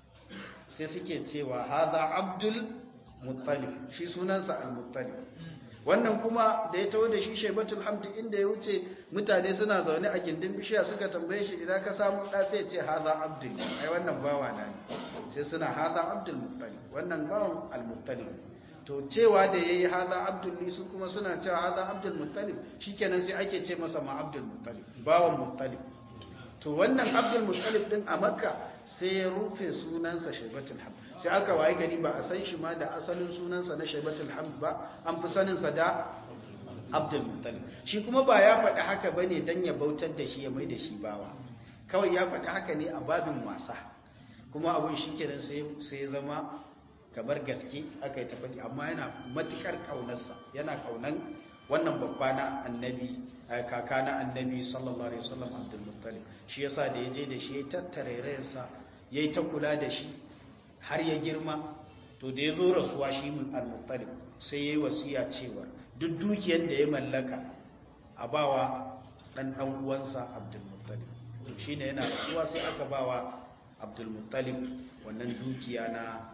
sai suke cewa haza abdul muttalib shi sunansa al-muttalib wannan kuma da ya taho da shi shaibatul hamdi inda ya wuce mutane suna zaune a gindin bishiya suka tambaye shi idan ka samu da sai ce haza abdul ai wannan bawa na ne sai suna haza abdul muttalib wannan bawan al-muttalib to cewa da yayi haza abdul li su kuma suna cewa haza abdul muttalib shikenan sai ake ce masa ma abdul muttalib bawan muttalib to wannan abdul muttalib din a makka sai ya rufe sunansa shaibatul hamd sai aka waye gari ba a san shi ma da asalin sunansa na shaibatul hamd ba an fi saninsa da abdul muttalib shi kuma ba ya faɗi haka ba ne don ya bautar da shi ya mai da shi bawa kawai ya faɗi haka ne a babin wasa kuma abin shi kenan sai ya zama kamar gaske aka yi ta faɗi amma yana matuƙar ƙaunarsa yana ƙaunan wannan babba na annabi kaka na annabi sallallahu alaihi wasallam abdul muttalib shi yasa da yaje da shi ya tattare rayarsa yayi ta kula da shi har ya girma to da yazo rasuwa shi mun al-muttalib sai yayi wasiya cewa duk dukiyar da ya mallaka a bawa dan dan uwansa abdul muttalib to shine yana rasuwa sai aka bawa abdul muttalib wannan dukiya na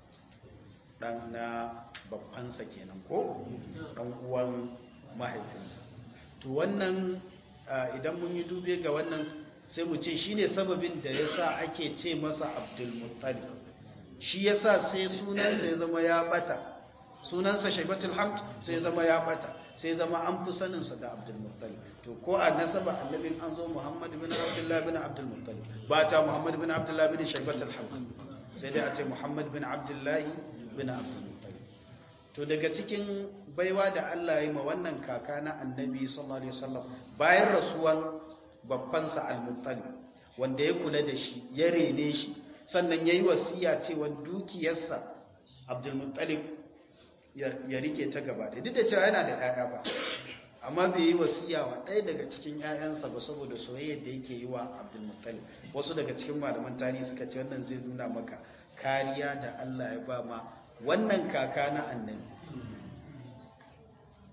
dan na babbansa kenan ko dan uwan mahaifinsa to wannan idan mun yi dube ga wannan sai mu ce shi ne sababin da ya sa ake ce masa abdulmuttali shi ya sa sai sunansa ya zama ya bata sunansa shaibatul hamd sai zama ya bata sai zama an fi saninsa da abdulmuttali to ko a nasaba annabin an zo muhammad bin abdullahi bin abdulmuttali ba ta muhammad bin abdullahi bin shaibatul hamd sai dai a ce muhammad bin abdullahi bin abdulmuttali to daga cikin baiwa da Allah ya yi ma wannan kaka na annabi sallallahu alaihi wasallam bayan rasuwan babbansa al-muttalib wanda ya kula da shi ya rene shi sannan yayi wasiya cewa dukiyarsa abdul muttalib ya rike ta gaba da duk da cewa yana da ƴaƴa ba amma bai yi wasiya wa ɗaya daga cikin ƴaƴansa ba saboda soyayyar da yake yi wa abdul muttalib wasu daga cikin malaman tarihi suka ce wannan zai nuna maka kariya da Allah ya ba ma wannan kaka na annabi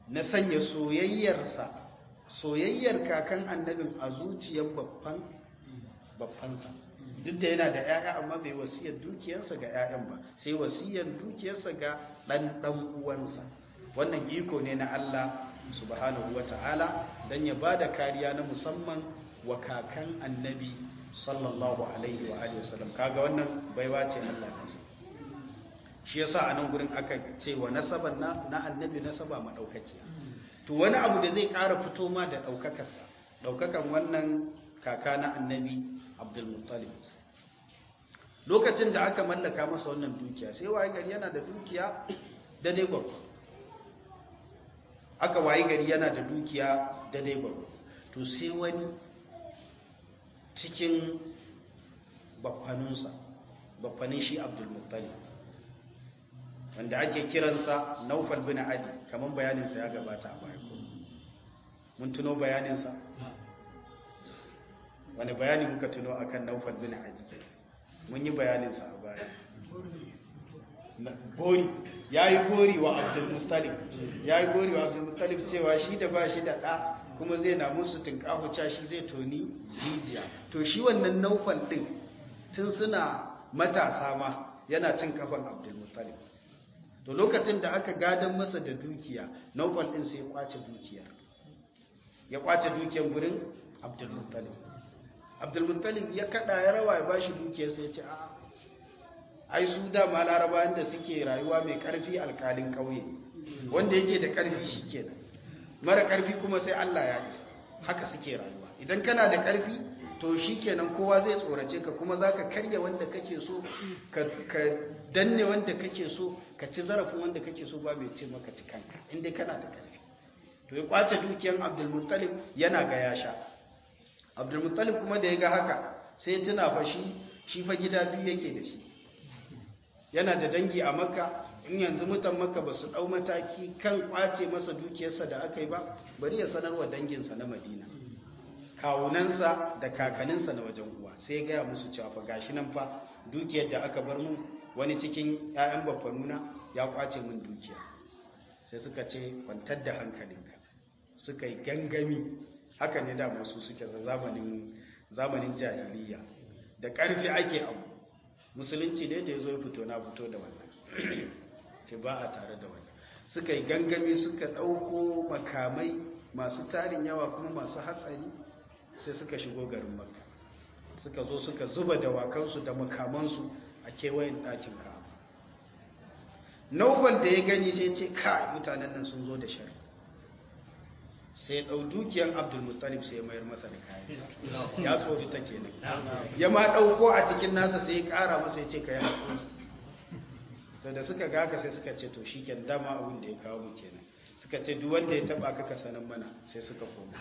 na sanya soyayyarsa soyayyar kakan annabin a zuciyar babban babbansa duk da yana da 'ya'ya amma bai wasiyar dukiyarsa ga 'ya'yan ba sai wasiyar dukiyarsa ga ɗan ɗan uwansa wannan iko ne na Allah subhanahu wata'ala don ya ba da kariya na musamman wa kakan annabi sallallahu alaihi wa alihi wasallam kaga wannan baiwa ce Allah masa shi yasa a nan gurin aka ce wa nasaban na, na annabi nasaba madaukakiya to wani abu da zai ƙara fito ma da ɗaukakarsa ɗaukakan wannan kaka na annabi abdulmuttalib lokacin da aka mallaka masa wannan dukiya sai waye gari yana da dukiya da dai gwagwa aka waye gari yana da dukiya da dai gwagwa to sai wani cikin baffaninsa baffanin shi abdulmuttalib wanda ake kiransa naufal bin adi kamar bayaninsa ya gabata a baya mun tuno bayaninsa wani bayani muka tuno akan naufal bin adi mun yi bayaninsa a baya gori ya yi gori wa abdulmuttalib ya yi gori wa abdulmuttalib cewa shi da ba shi da ɗa kuma zai na musu tunkahuca shi zai toni rijiya to shi wannan naufal ɗin tun suna matasa ma yana cin kafan abdulmuttalib to lokacin da aka gadon masa da dukiya naufal ɗin sai ya kwace dukiyar ya kwace dukiyar gurin abdulmuttalib abdulmuttalib ya kada ya rawa ya bashi dukiyar sai ce a ai su dama larabawan da suke rayuwa mai karfi alkalin kauye wanda yake da karfi shikenan mara karfi kuma sai Allah ya isa haka suke rayuwa idan kana da karfi to shikenan kowa zai tsorace ka kuma zaka karya wanda kake so ka danne wanda kake so ka ci zarafin wanda kake so ba mai ce maka ci kanka inda kana da karfi to ya kwace dukiyar abdulmuttalib yana ga ya sha abdulmuttalib kuma da ya ga haka sai tuna fa shi shi fa gida biyu yake da shi yana da dangi a makka in yanzu mutan makka ba su ɗau mataki kan kwace masa dukiyarsa da aka yi ba bari ya sanarwa danginsa na madina kawunansa da kakaninsa na wajen uwa sai ya gaya musu cewa fa gashi nan fa dukiyar da aka bar mun wani cikin 'ya'yan babbanuna ya kwace min dukiya sai suka ce kwantar da hankalinka suka yi gangami haka ne da masu suke zamanin zamanin jahiliya da ƙarfi ake abu musulunci ne da ya zo ya fito na fito da wannan ce ba a tare da wannan suka yi gangami suka ɗauko makamai masu tarin yawa kuma masu hatsari sai suka shigo garin makka suka zo suka zuba dawakansu da makamansu a kewayen ɗakin ka naubal da ya gani sai ce kai mutanen nan sun zo da shari sai ya ɗau dukiyar abdulmuttalib sai ya mayar masa da kayan ya tsori ta kenan ya ma ɗauko a cikin nasa sai ya ƙara masa ya ce ka yi haƙuri to da suka gaka sai suka ce to shi ken dama abin da ya kawo mu kenan suka ce duk wanda ya taɓa ka sanan mana sai suka koma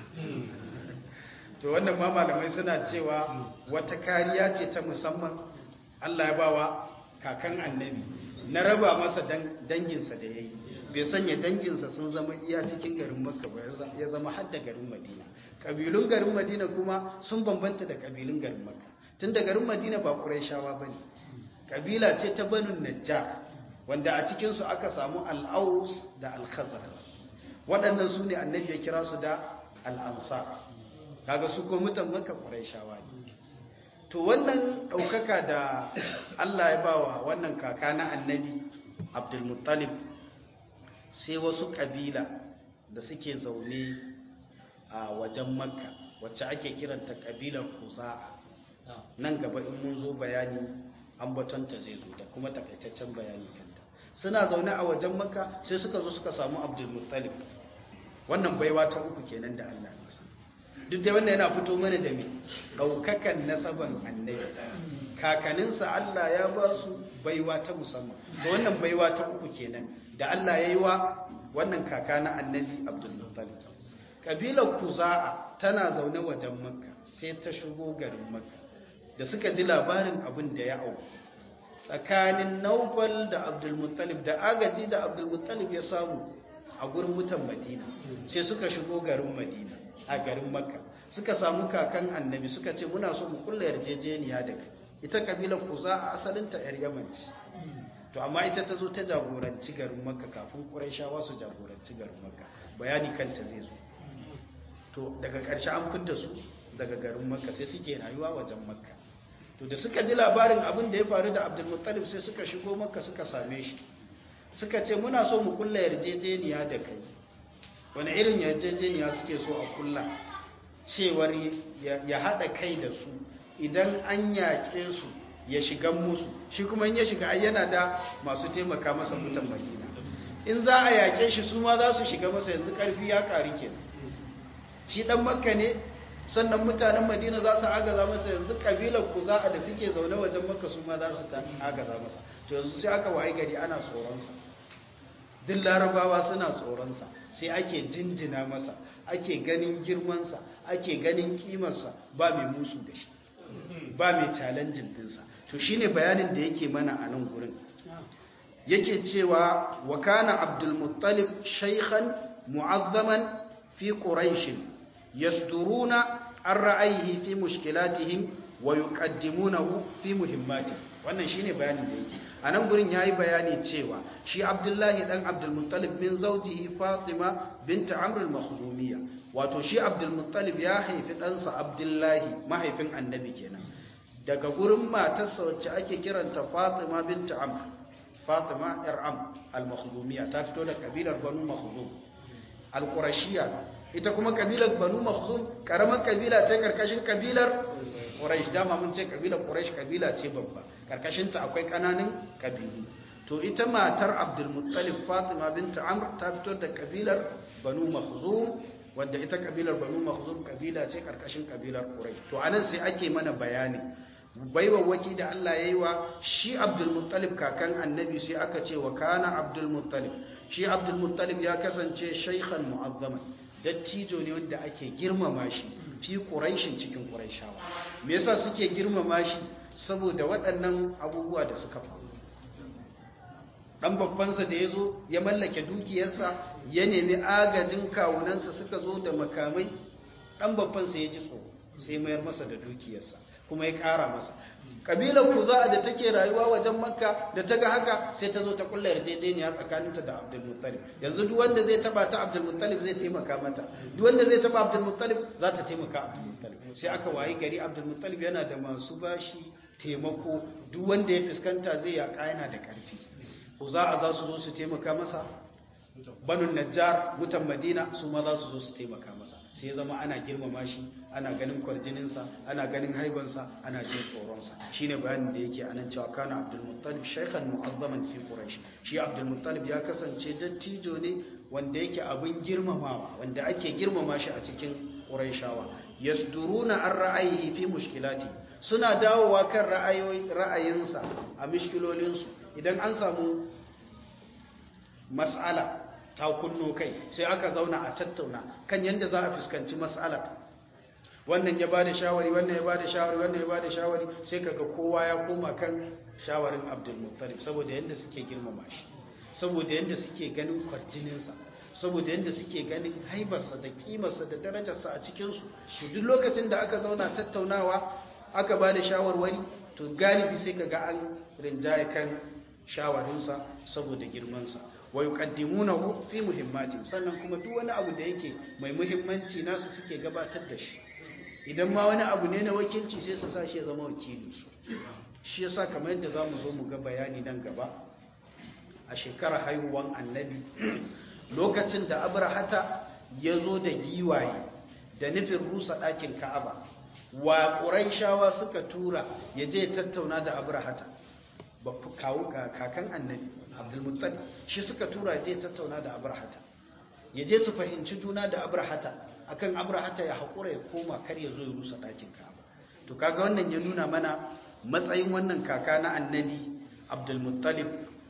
to wannan ma malamai suna cewa wata kariya ce ta musamman Allah ya bawa kakan annabi na raba masa danginsa da ya yi bai sanya danginsa sun zama iya cikin garin makka ba ya zama hadda garin madina ƙabilun garin madina kuma sun bambanta da ƙabilun garin makka tun da garin madina ba ƙuraishawa ba ne ƙabila ce ta banin najjar wanda a cikinsu aka samu al'aus da al-khazar waɗannan su ne annabi ya kira su da al'amsa kaga su ko mutan makka ƙuraishawa ne to wannan ɗaukaka da allah ya bawa wannan kaka na annabi abdulmuttalib sai wasu ƙabila da suke zaune a wajen makka wacce ake kiranta ƙabilar kuza'a nan gaba in mun zo bayani ambatonta zai zo da kuma takaitaccen bayani kanta suna zaune a wajen makka sai suka zo suka samu abdulmuttalib wannan baiwa ta uku kenan da allah masa duk da wannan yana fito mana da mai ɗaukakan nasaban annabi kakaninsa allah ya ba su baiwa ta musamman da wannan baiwa ta uku kenan da Allah ya yi wa wannan kaka na annabi abdulmuttalib kabilar kuza'a tana zaune wajen makka sai ta shigo garin makka da suka ji labarin abin da ya auku tsakanin naufal da abdulmuttalib da agaji da abdulmuttalib ya samu a gurin mutan madina sai suka shigo garin madina a garin makka suka samu kakan annabi suka ce muna so mu kulla yarjejeniya da kai ita kabilar kuza'a asalinta yar yaman ce to amma ita ta zo ta jagoranci garin makka kafin ƙuraishawa su jagoranci garin makka bayani kanta zai zo to daga ƙarshe an fidda su daga garin makka sai suke rayuwa wajen makka to da suka ji labarin abin da ya faru da abdulmuttalib sai suka shigo makka suka same shi suka ce muna so mu kulla yarjejeniya da kai wani irin yarjejeniya suke so a kulla cewar ya haɗa kai da su idan an yaƙe su ya shiga musu shi kuma in ya shiga yana da masu taimaka masa mutan madina in za a yaƙe shi su ma za su shiga masa yanzu ƙarfi ya ƙari ke shi ɗan makka ne sannan mutanen madina za su agaza masa yanzu ƙabilar ku za a da suke zaune wajen makka su ma za su ta agaza masa to yanzu sai aka waye gari ana tsoronsa duk larabawa suna tsoronsa sai ake jinjina masa ake ganin girmansa ake ganin kimarsa ba mai musu da shi ba mai challenging dinsa to shine bayanin da yake mana a nan gurin yake cewa wa kana abdul muttalib shaykhan mu'azzaman fi quraish yasduruna an ra'ayihi fi mushkilatihim wa yuqaddimunahu fi muhimmatihim wannan shine bayanin da yake a nan gurin yayi bayani cewa shi abdullahi dan abdul muttalib min zawjihi fatima bint amr al-makhdumiyya wato shi abdul muttalib ya haifi ɗansa abdullahi mahaifin annabi kenan daga gurin matarsa wacce ake kiranta fatima bint amr fatima yar am al-makhdumiyya ta fito da kabilar banu makhdum al-qurashiyya ita kuma kabilar banu makhdum karamar kabila ce karkashin kabilar quraish dama mun ce kabilar quraish kabila ce babba karkashin ta akwai kananan kabilu to ita matar abdul muttalib fatima bint amr ta fito da kabilar banu makhzum wanda ita kabilar banu makhzum kabila ce karkashin kabilar quraish to anan sai ake mana bayani baiwawaki da Allah ya yi wa shi abdulmuttalib kakan annabi sai aka ce wa kana abdulmuttalib shi abdulmuttalib ya kasance shaikhan mu'azzaman dattijo ne wanda ake girmama shi fi ƙuraishin cikin ƙuraishawa me yasa suke girmama shi saboda waɗannan abubuwa da suka faru ɗan babbansa da ya zo ya mallake dukiyarsa ya nemi agajin kawunansa suka zo da makamai ɗan babbansa ya ji tsoro sai mayar masa da dukiyarsa kuma ya ƙara masa ƙabilar kuza'a da take rayuwa wajen makka da ta ga haka sai ta zo ta kulla yarjejeniya tsakaninta da abdulmuttalib yanzu duk wanda zai taba ta abdulmuttalib zai taimaka mata duk wanda zai taba abdulmuttalib za ta taimaka abdulmuttalib sai aka wayi gari abdulmuttalib yana da masu bashi taimako duk wanda ya fuskanta zai yaƙa yana da ƙarfi kuza'a za su zo su taimaka masa banun najjar mutan madina su ma za su zo su taimaka masa sai ya zama ana girmama shi ana ganin kwarjininsa ana ganin haibansa ana jin tsoronsa shine bayanin da yake anan cewa kana abdul muttalib shaykhan mu'azzaman fi quraish shi abdul muttalib ya kasance dattijo ne wanda yake abin girmamawa wanda ake girmama shi a cikin quraishawa yasduruna an ra'ayi fi mushkilati suna dawowa kan ra'ayinsa a mishkilolinsu idan an samu mas'ala ta kunno kai sai aka zauna a tattauna kan yadda za a fuskanci mas'ala wannan ya bada shawari wannan ya bada shawari wannan ya bada shawari sai kaga kowa ya koma kan shawarin Abdul Muttalib saboda yadda suke girmama shi saboda yadda suke ganin kwarjininsa saboda yadda suke ganin haibarsa da kimarsa da darajarsa a cikinsu shi duk lokacin da aka zauna tattaunawa aka bada shawarwari to galibi sai kaga an rinjaye kan shawarinsa saboda girmansa wa yuqaddimunahu fi muhimmati sannan kuma duk wani abu da yake mai muhimmanci nasu suke gabatar da shi idan ma wani abu ne na wakilci sai su sa shi ya zama wakili shi yasa kamar yadda zamu zo mu ga bayani nan gaba a shekarar haihuwan annabi lokacin da abrahata ya zo da giwaye da nufin rusa ɗakin ka'aba wa ƙuraishawa suka tura ya je tattauna da abrahata ba kawo kakan annabi abdulmuttalib shi suka tura je tattauna da abrahata ya je su fahimci juna da abrahata akan abrahata ya haƙura ya koma kar ya zo ya rusa ɗakin ka'aba to kaga wannan ya nuna mana matsayin wannan kaka na annabi abdulmuttalib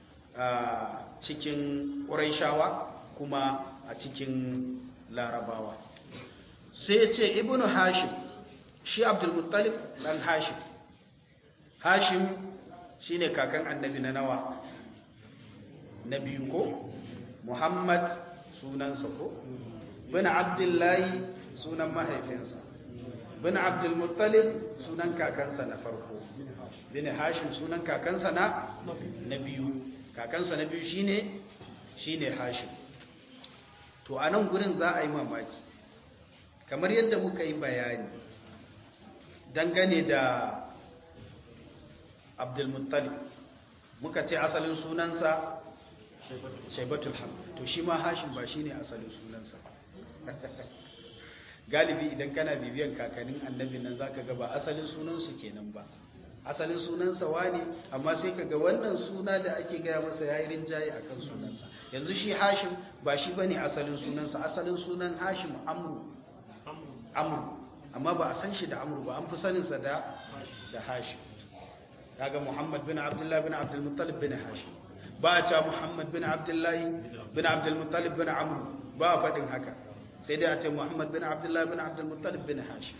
a cikin ƙuraishawa kuma a cikin larabawa sai ya ce ibnu hashim shi abdulmuttalib ɗan hashim hashim shi ne kakan annabi na nawa na biyu ko muhammad sunansa ko bin abdullahi sunan mahaifinsa bin abdulmuttalib sunan kakansa na farko bin hashim sunan kakansa na na biyu kakansa na biyu shine shine hashim to to a nan gurin za a yi mamaki kamar yadda muka yi bayani dangane da abdulmuttalib muka ce asalin sunansa shaibatul ham to shi ma hashim ba shi ne asalin sunansa galibi idan kana bibiyan kakannin annabi nan za ka gaba asalin sunansu kenan ba asalin sunansa wane amma sai ka ga wannan suna da ake gaya masa ya yi rinjaye a kan sunansa yanzu shi hashim ba shi ba ne asalin sunansa asalin sunan hashim amru amru amma ba a san shi da amru ba an fi saninsa da da hashim kaga muhammad bin abdullahi bin abdulmuttalib bin hashim ba a cewa muhammad bin abdullahi bin abdulmuttalib bin amru ba a faɗin haka sai dai a ce muhammad bin abdullahi bin abdulmuttalib bin hashim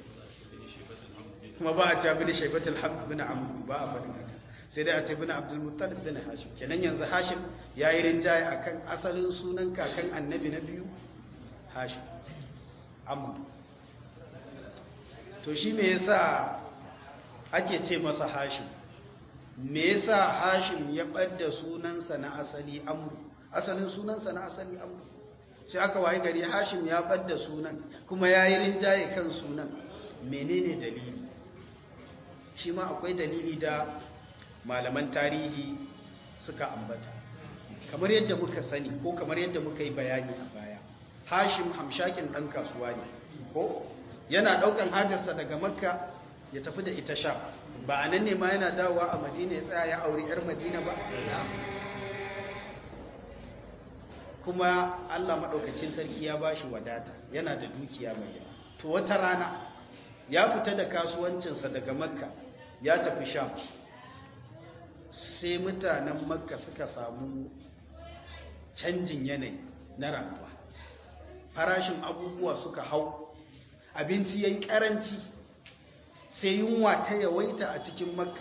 kuma ba a cewa bin shaibatul hamd bin amru ba a faɗin haka sai dai a ce bin abdulmuttalib bin hashim kenan yanzu hashim ya yi rinjaye akan asalin sunan kakan annabi na biyu hashim amru to shi me yasa ake ce masa hashim me yasa hashim ya ɓadda sunansa na asali amru asalin sunansa na asali amru sai aka waye gari hashim ya ɓadda sunan kuma ya yi rinjaye kan sunan menene dalili shi ma akwai dalili da malaman tarihi suka ambata kamar yadda muka sani ko kamar yadda muka yi bayani a baya hashim hamshakin ɗan kasuwa ne ko yana ɗaukan hajarsa daga makka ya tafi da ita sha ba a nan ne ma yana dawowa a madina ya tsaya ya auri 'yar madina ba kuma allah maɗaukacin sarki ya ba shi wadata yana da dukiya mai yawa to wata rana ya fita da kasuwancinsa daga makka ya tafi sham sai mutanen makka suka samu canjin yanayi na rayuwa farashin abubuwa suka hau abinci ya yi ƙaranci sai yunwa ta yawaita a cikin makka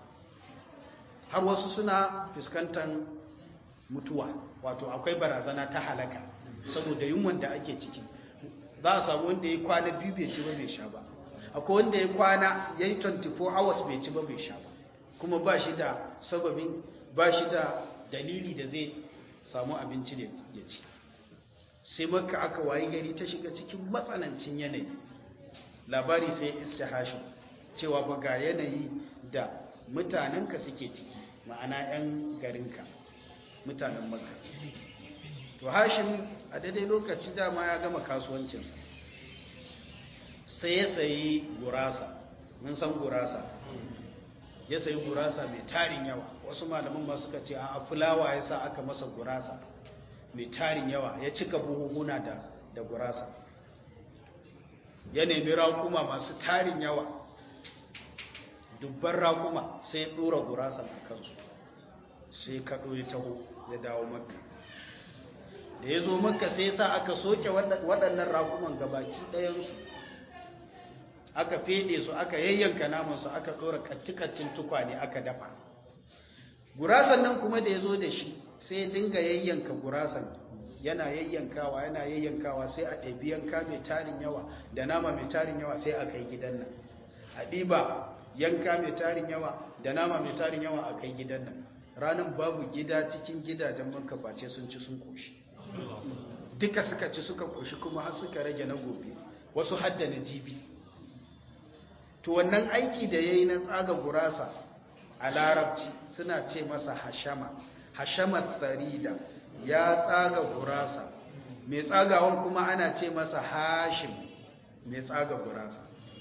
har wasu suna fuskantar mutuwa wato akwai barazana ta halaka saboda yunwan da ake ciki za a samu wanda ya kwana biyu bai ci ba bai sha ba akwai wanda ya kwana ya yi 24 hours bai ci ba bai sha ba kuma ba shi da sababin ba shi da dalili da zai samu abinci da ya ci sai makka aka wayi gari ta shiga cikin matsanancin yanayi labari sai iske hashin cewa ba ga yanayi da mutanenka suke ciki ma'ana 'yan garinka mutanen makka to hashim a daidai lokaci dama ya gama kasuwancinsa sai ya sayi gurasa mun san gurasa ya sayi gurasa mai tarin yawa wasu malaman ma suka ce a fulawa ya sa aka masa gurasa mai tarin yawa ya cika buhuhuna da, da gurasa ya nemi rakuma masu tarin yawa dubban rakuma sai ya dora gurasa a kansu sai kaɗo ya taho ya dawo makka da ya zo makka sai sa aka soke waɗannan rakuman gabaki ɗayansu aka fede su aka yayyanka namansu aka ɗora kattikattin tukwane aka dafa gurasan nan kuma da ya zo da shi sai ya dinga yayyanka gurasan yana yayyankawa yana yayyankawa sai a ɗabi yanka mai tarin yawa da nama mai tarin yawa sai a kai gidan nan a ɗiba yanka mai tarin yawa da nama mai tarin yawa a kai gidan nan ranar babu gida cikin gidajen manka face sun ci sun koshi duka suka ci suka koshi kuma har suka rage na gobe wasu hadda na jibi to wannan aiki da ya yi na tsaga gurasa a larabci suna ce masa hashama hashama tsarida ya tsaga gurasa mai tsagawan kuma ana ce masa hashim mai tsaga gurasa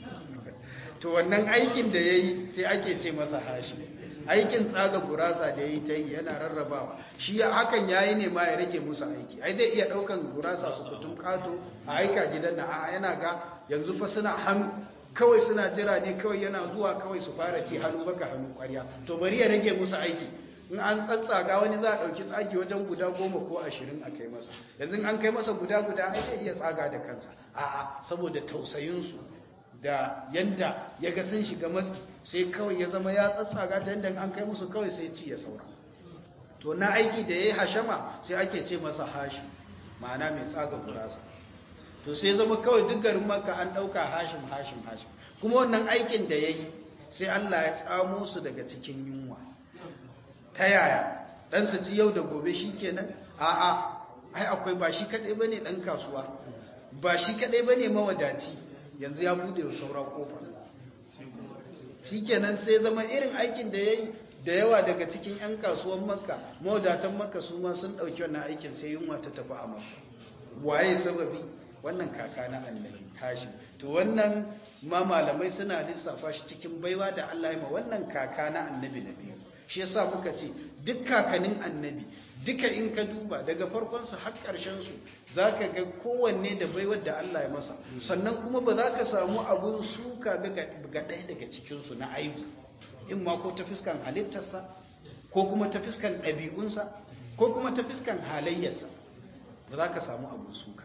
to wannan aikin da ya yi sai ake ce masa hashim aikin tsaga gurasa da ya yi ta yi yana rarrabawa shi hakan ya yi ne ma ya rage musu aiki ai zai iya ɗaukan gurasa su kutum kato a aika gidan na a yana ga yanzu fa suna hannu kawai suna jira ne kawai yana zuwa kawai su fara ci hannu baka hannu kwarya to bari ya rage musu aiki in an tsatsaga wani za a ɗauki tsagi wajen guda goma ko ashirin a kai masa yanzu an kai masa guda guda ai zai iya tsaga da kansa a'a saboda tausayinsu da yanda ya ga sun shiga matsi sai kawai ya zama ya tsatsaga ta yanda an kai musu kawai sai ci ya saura to na aiki da ya yi hashama sai ake ce masa hashi ma'ana mai tsaga gurasa to sai zama kawai duk garin maka an ɗauka hashim hashim hashim kuma wannan aikin da ya yi sai Allah ya tsamo su daga cikin yunwa ta yaya ɗansa ci yau da gobe shi kenan a'a ai akwai ba shi kaɗai ba ne ɗan kasuwa ba shi kaɗai ba ne mawadaci yanzu ya buɗe wa saura ƙofa shi kenan sai zama irin aikin da ya yi da yawa daga cikin 'yan kasuwan makka mawadatan makka su ma sun ɗauki wannan aikin sai yunwa ta tafi a makka waye sababi wannan kaka na annabi hashim to wannan ma malamai suna lissafa shi cikin baiwa da Allah ya ma wannan kaka na annabi na biyu shi yasa muka ce duk kakanin annabi duka in ka duba daga farkon su har karshen su zaka ga kowanne da baiwar da Allah ya masa sannan kuma ba za ka samu abun suka ga ga ɗaya daga cikin su na aibu in ma ko ta fiskan halittarsa ko kuma ta fiskan ɗabi'unsa ko kuma ta fiskan halayyarsa ba za ka samu abun suka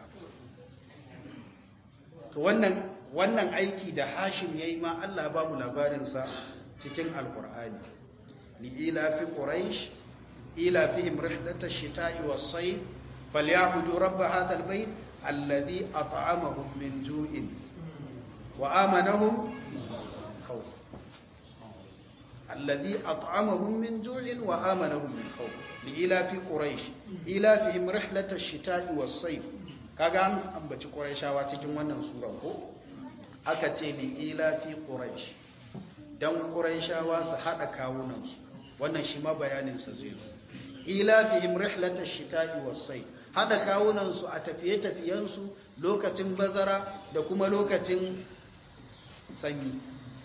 to wannan wannan aiki da hashim yayi ma Allah ba mu labarin sa cikin alqur'ani li ila fi quraish ila fihim rihlata ash-shita'i was-sayf falyabudu rabb hadha al-bayt alladhi at'amahum min ju'in wa amanahum khawf alladhi at'amahum min ju'in wa amanahum min khawf li ila fi quraish ila fihim rihlata ash-shita'i was-sayf kaga an ambaci quraishawa cikin wannan sura ko aka ce li ila fi quraish dan quraishawa su hada kawunan su wannan shi ma bayanin sa zai zo ila fihim rihlatash shita'i was-sayf hada kawunan su a tafiye tafiyen su lokacin bazara da kuma lokacin sanyi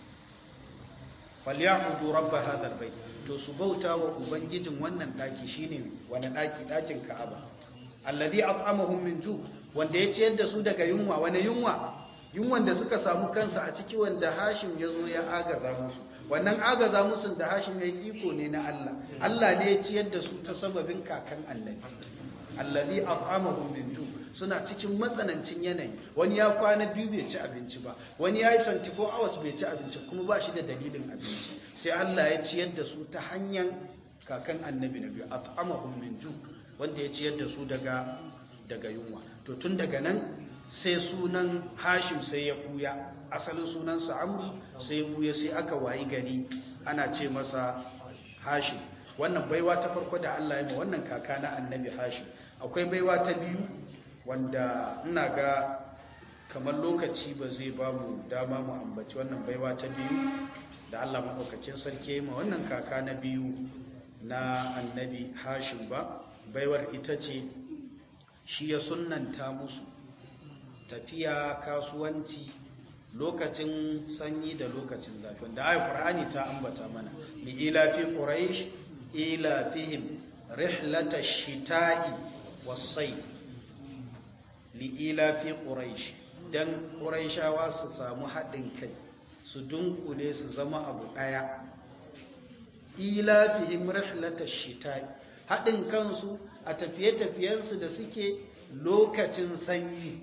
falyahudu rabb hadha albayt to su bauta wa ubangijin wannan daki shine wani daki dakin ka'aba alladhi at'amahum min ju wanda ya ciyar da su daga yunwa wani yunwa yunwan da suka samu kansa a ciki wanda hashim ya zo ya agaza musu wannan agaza musu da hashim ya yi iko ne na Allah Allah ne ya ciyar da su ta sababin kakan annabi alladhi at'amahum min ju suna cikin matsanancin yanayi wani ya kwana biyu bai ci abinci ba wani ya yi 24 hours bai ci abinci kuma ba shi da dalilin abinci sai Allah ya ciyar da su ta hanyar kakan annabi na biyu at'amahum min ju wanda ya ciyar da su daga daga yunwa to tun daga nan sai sunan hashim sai ya buya asalin sunansa amru sai ya buya sai aka wayi gari ana ce masa hashim wannan baiwa ta farko da Allah ya ma wannan kaka na annabi hashim akwai baiwa ta biyu wanda ina ga kamar lokaci ba zai ba mu dama mu ambaci wannan baiwa ta biyu da Allah maɗaukacin sarki ya ma wannan kaka na biyu na annabi hashim ba baiwar ita ce shi ya sunanta musu tafiya kasuwanci lokacin sanyi da lokacin zafi wanda ayi qur'ani ta ambata mana li ila fi quraish ila fihim rihlata shita'i was-sayf li ila fi quraish dan quraishawa su samu haɗin kai su dunkule su zama abu ɗaya ila fihim rihlata shita'i haɗin kansu a tafiye-tafiyensu da suke lokacin sanyi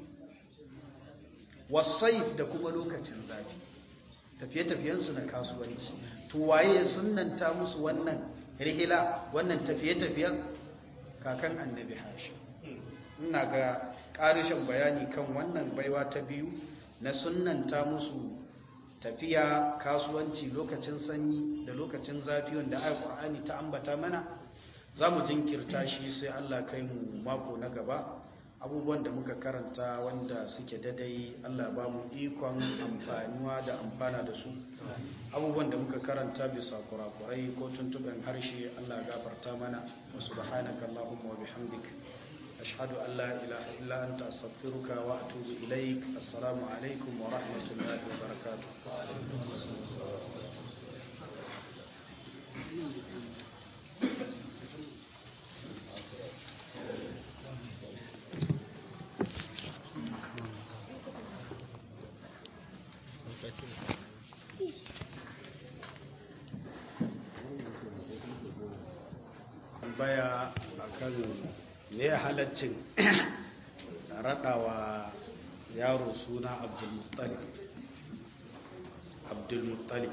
wasaif da kuma lokacin zafi tafiye-tafiyensu na kasuwanci to waye sunanta musu wannan rihila wannan tafiye-tafiyen kakan annabi hashi ina ga ƙarishin bayani kan wannan baiwa ta biyu na sunanta musu tafiya kasuwanci lokacin sanyi da lokacin zafi wanda ayi ƙur'ani ta ambata mana za mu jinkirta shi sai Allah kai mu mako na gaba abubuwan da muka karanta wanda suke dadai Allah ba mu ikon amfaniwa da amfana da su abubuwan da muka karanta bisa kurakurai ko tuntuɓen harshe Allah gafarta mana wa subhanaka Allahumma wa bihamdik ashhadu an la ilaha illa anta astaghfiruka wa atubu ilaik assalamu alaikum wa rahmatullahi wa barakatuh baya akan ne halaccin raɗawa yaro suna abdulmuttalib abdulmuttalib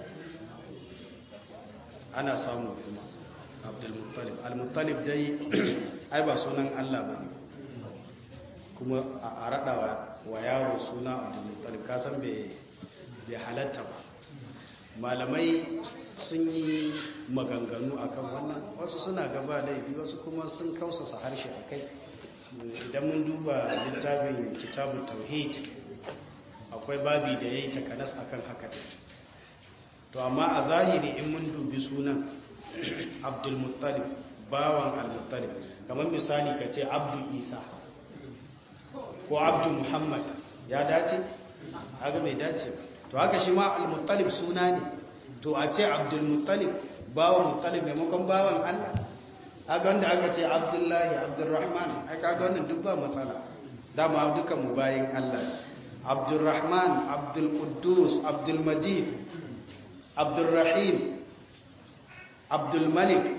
ana samu kuma abdulmuttalib almuttalib dai ai ba sunan allah ba ne kuma a raɗawa wa yaro suna abdulmuttalib kasan bai halatta ba malamai sun yi maganganu akan wannan wasu suna gaba laifi wasu kuma sun kausasa harshe a kai idan mun duba littafin kitabun tauhid akwai babi da ya yi takanas akan haka to amma a zahiri in mun dubi sunan abdulmuttalib bawan al-muttalib kamar misali ka ce abdu isa ko abdu muhammad ya dace haka bai dace ba to haka shi ma al-muttalib suna ne to a ce abdulmuttalib bawan muttalib maimakon bawan allah haka wanda aka ce abdullahi abdurrahman haka ga wannan duk ba matsala dama duka mu bayin allah abdurrahman abdulkudus abdulmajid abdulrahim abdulmalik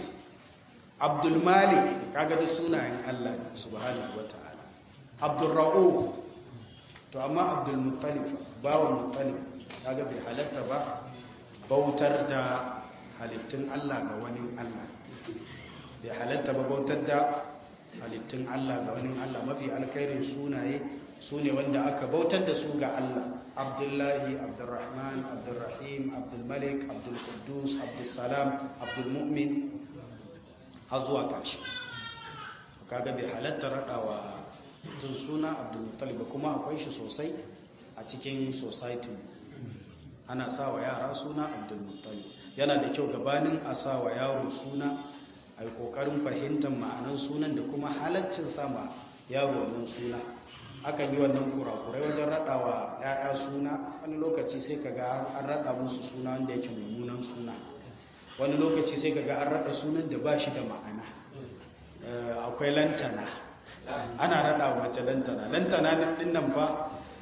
abdulmalik kaga da sunayen Allah subhanahu wata'ala abdulra'uf to amma abdulmuttalib bawan muttalib kaga bai halatta ba bautar da halittun Allah ga wani Allah bai halatta ba bautar da halittun Allah ga wani Allah mafi alkhairin sunaye su ne wanda aka bautar da su ga Allah abdullahi abdurrahman abdurrahim abdulmalik abdulkudus abdulsalam abdulmu'min har zuwa ƙarshe kaga bai halatta raɗawa tun suna abdulmuttalib ba kuma akwai shi sosai a cikin society ana sa wa yara suna abdulmuttalib yana da kyau gabanin a sa wa yaro suna a yi ƙoƙarin fahimtar ma'anar sunan da kuma halaccin sama yaro wannan suna akan yi wannan kurakurai wajen raɗawa ‘ya'ya suna wani lokaci sai ka ga an raɗa musu suna wanda yake mummunan suna wani lokaci sai ka ga an raɗa sunan da ba shi da ma'ana akwai lantana ana raɗa wa mace lantana lantana ɗin nan fa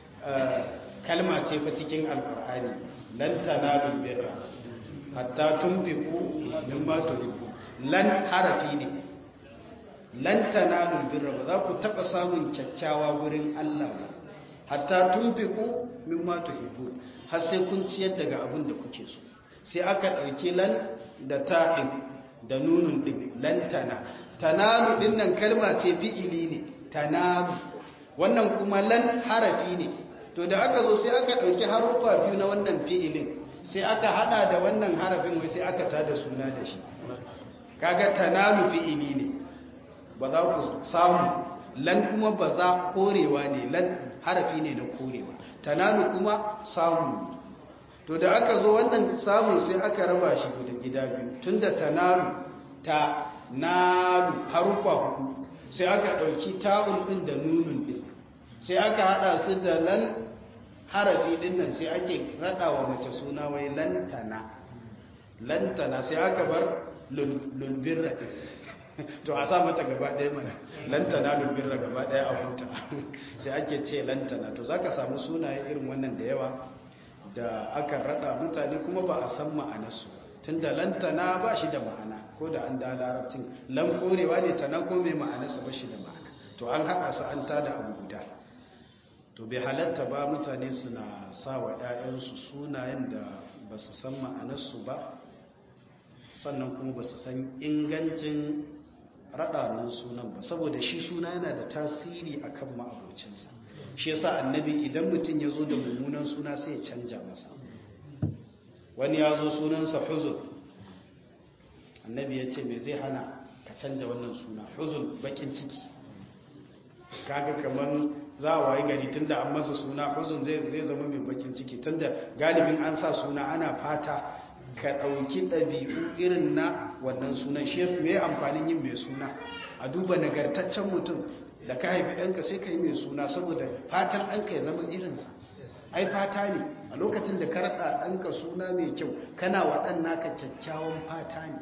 kalma ce fa cikin alƙur'ani lantana lubbirra hatta tun fiku min ma lan harafi ne lan tanalul birra ba za ku taba samun kyakkyawa wurin Allah ba hatta tunfiqu mimma tuhibbun har sai kun ciyar daga abin da kuke so sai aka dauke lan da ta din da nunun din lan tana tanalu din nan kalma ce fi'ili ne tanalu wannan kuma lan harafi ne to da aka zo sai aka dauki harufa biyu na wannan fi'ilin sai aka hada da wannan harafin wai sai aka tada suna da shi kaga tanalu fi'ili ne ba za ku samu lan kuma ba za korewa ne lan harafi ne na korewa tanalu kuma samu to da aka zo wannan samun sai aka raba shi guda gida biyu tunda tanalu ta nalu harufa hudu sai aka dauki ta'un din da nunun din sai aka hada su da lan harafi din nan sai ake radawa mace suna wai lantana lantana sai aka bar lulbirra to a sa mata gaba ɗaya mana lantana lulbirra gaba ɗaya a huta sai ake ce lantana to za ka samu sunaye irin wannan da yawa da aka rada mutane kuma ba a san ma'anarsu tun da lantana ba shi da ma'ana ko da an da larabcin lan korewa ne tana ko mai ma'anarsa ba shi da ma'ana to an haɗa su an tada abu guda to bai halatta ba mutane suna sa wa 'ya'yansu sunayen da ba su san ma'anarsu ba sannan kuma ba su san ingancin raɗanin sunan ba saboda shi suna yana da tasiri a kan ma'abocinsa shi yasa annabi idan mutum ya zo da mummunan suna sai ya canja masa wani ya zo sunansa huzun annabi ya ce mai zai hana ka canja wannan suna huzun bakin ciki kaga kamar za a wayi gari tunda an masa suna huzun zai zama mai bakin ciki tunda galibin an sa suna ana fata ka ɗauki ɗabi'u irin na wannan sunan shi yasu mai amfanin yin mai suna a duba nagartaccen mutum da ka haifi ɗanka sai ka yi mai suna saboda fatan ɗanka ya zama irinsa ai fata ne a lokacin da ka raɗa ɗanka suna mai kyau kana wa ɗan naka kyakkyawan fata ne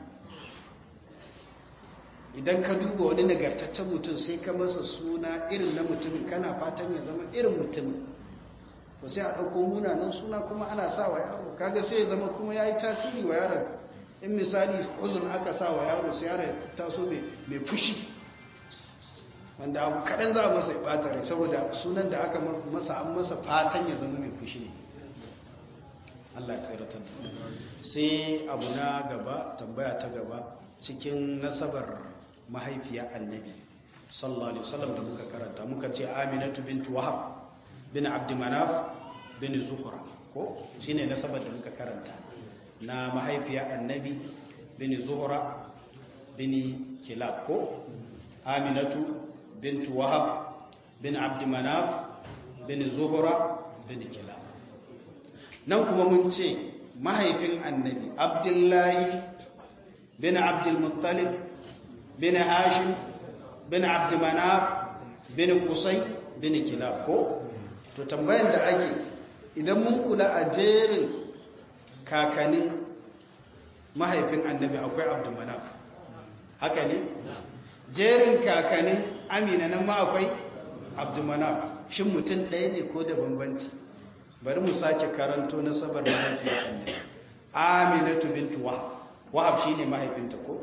idan ka duba wani nagartaccen mutum sai ka masa suna irin na mutumin kana fatan ya zama irin mutumin to sai a ɗauko munanan suna kuma ana sa wa yaro kaga sai ya zama kuma ya yi tasiri wa yaron in misali uzun aka sa wa yaro sai yaron taso mai fushi wanda abu kaɗan za a masa ya ɓata rai saboda sunan da aka masa an masa fatan ya zama mai fushi ne Allah ya tsiratar sai abu na gaba tambaya ta gaba cikin nasabar mahaifiya annabi sallallahu alaihi wasallam da muka karanta muka ce aminatu bintu wahab bin abdumanaf bin zuhra ko shine nasabar da muka karanta na mahaifiya annabi bin zuhra bin kilab ko aminatu bint wahab bin abd manaf bin zuhra bin kilab nan kuma mun ce mahaifin annabi abdullahi bin abdul muttalib bin hashim bin abd manaf bin qusay bin kilab ko to tambayan da ake idan mun kula a jerin kakanin mahaifin annabi akwai abd manaf haka ne jerin kakanin amina nan ma akwai abd manaf shin mutum ɗaya ne ko da bambanci bari mu sake karanto na sabar mahaifiyar annabi aminatu bintu wahab wahab shine mahaifinta ko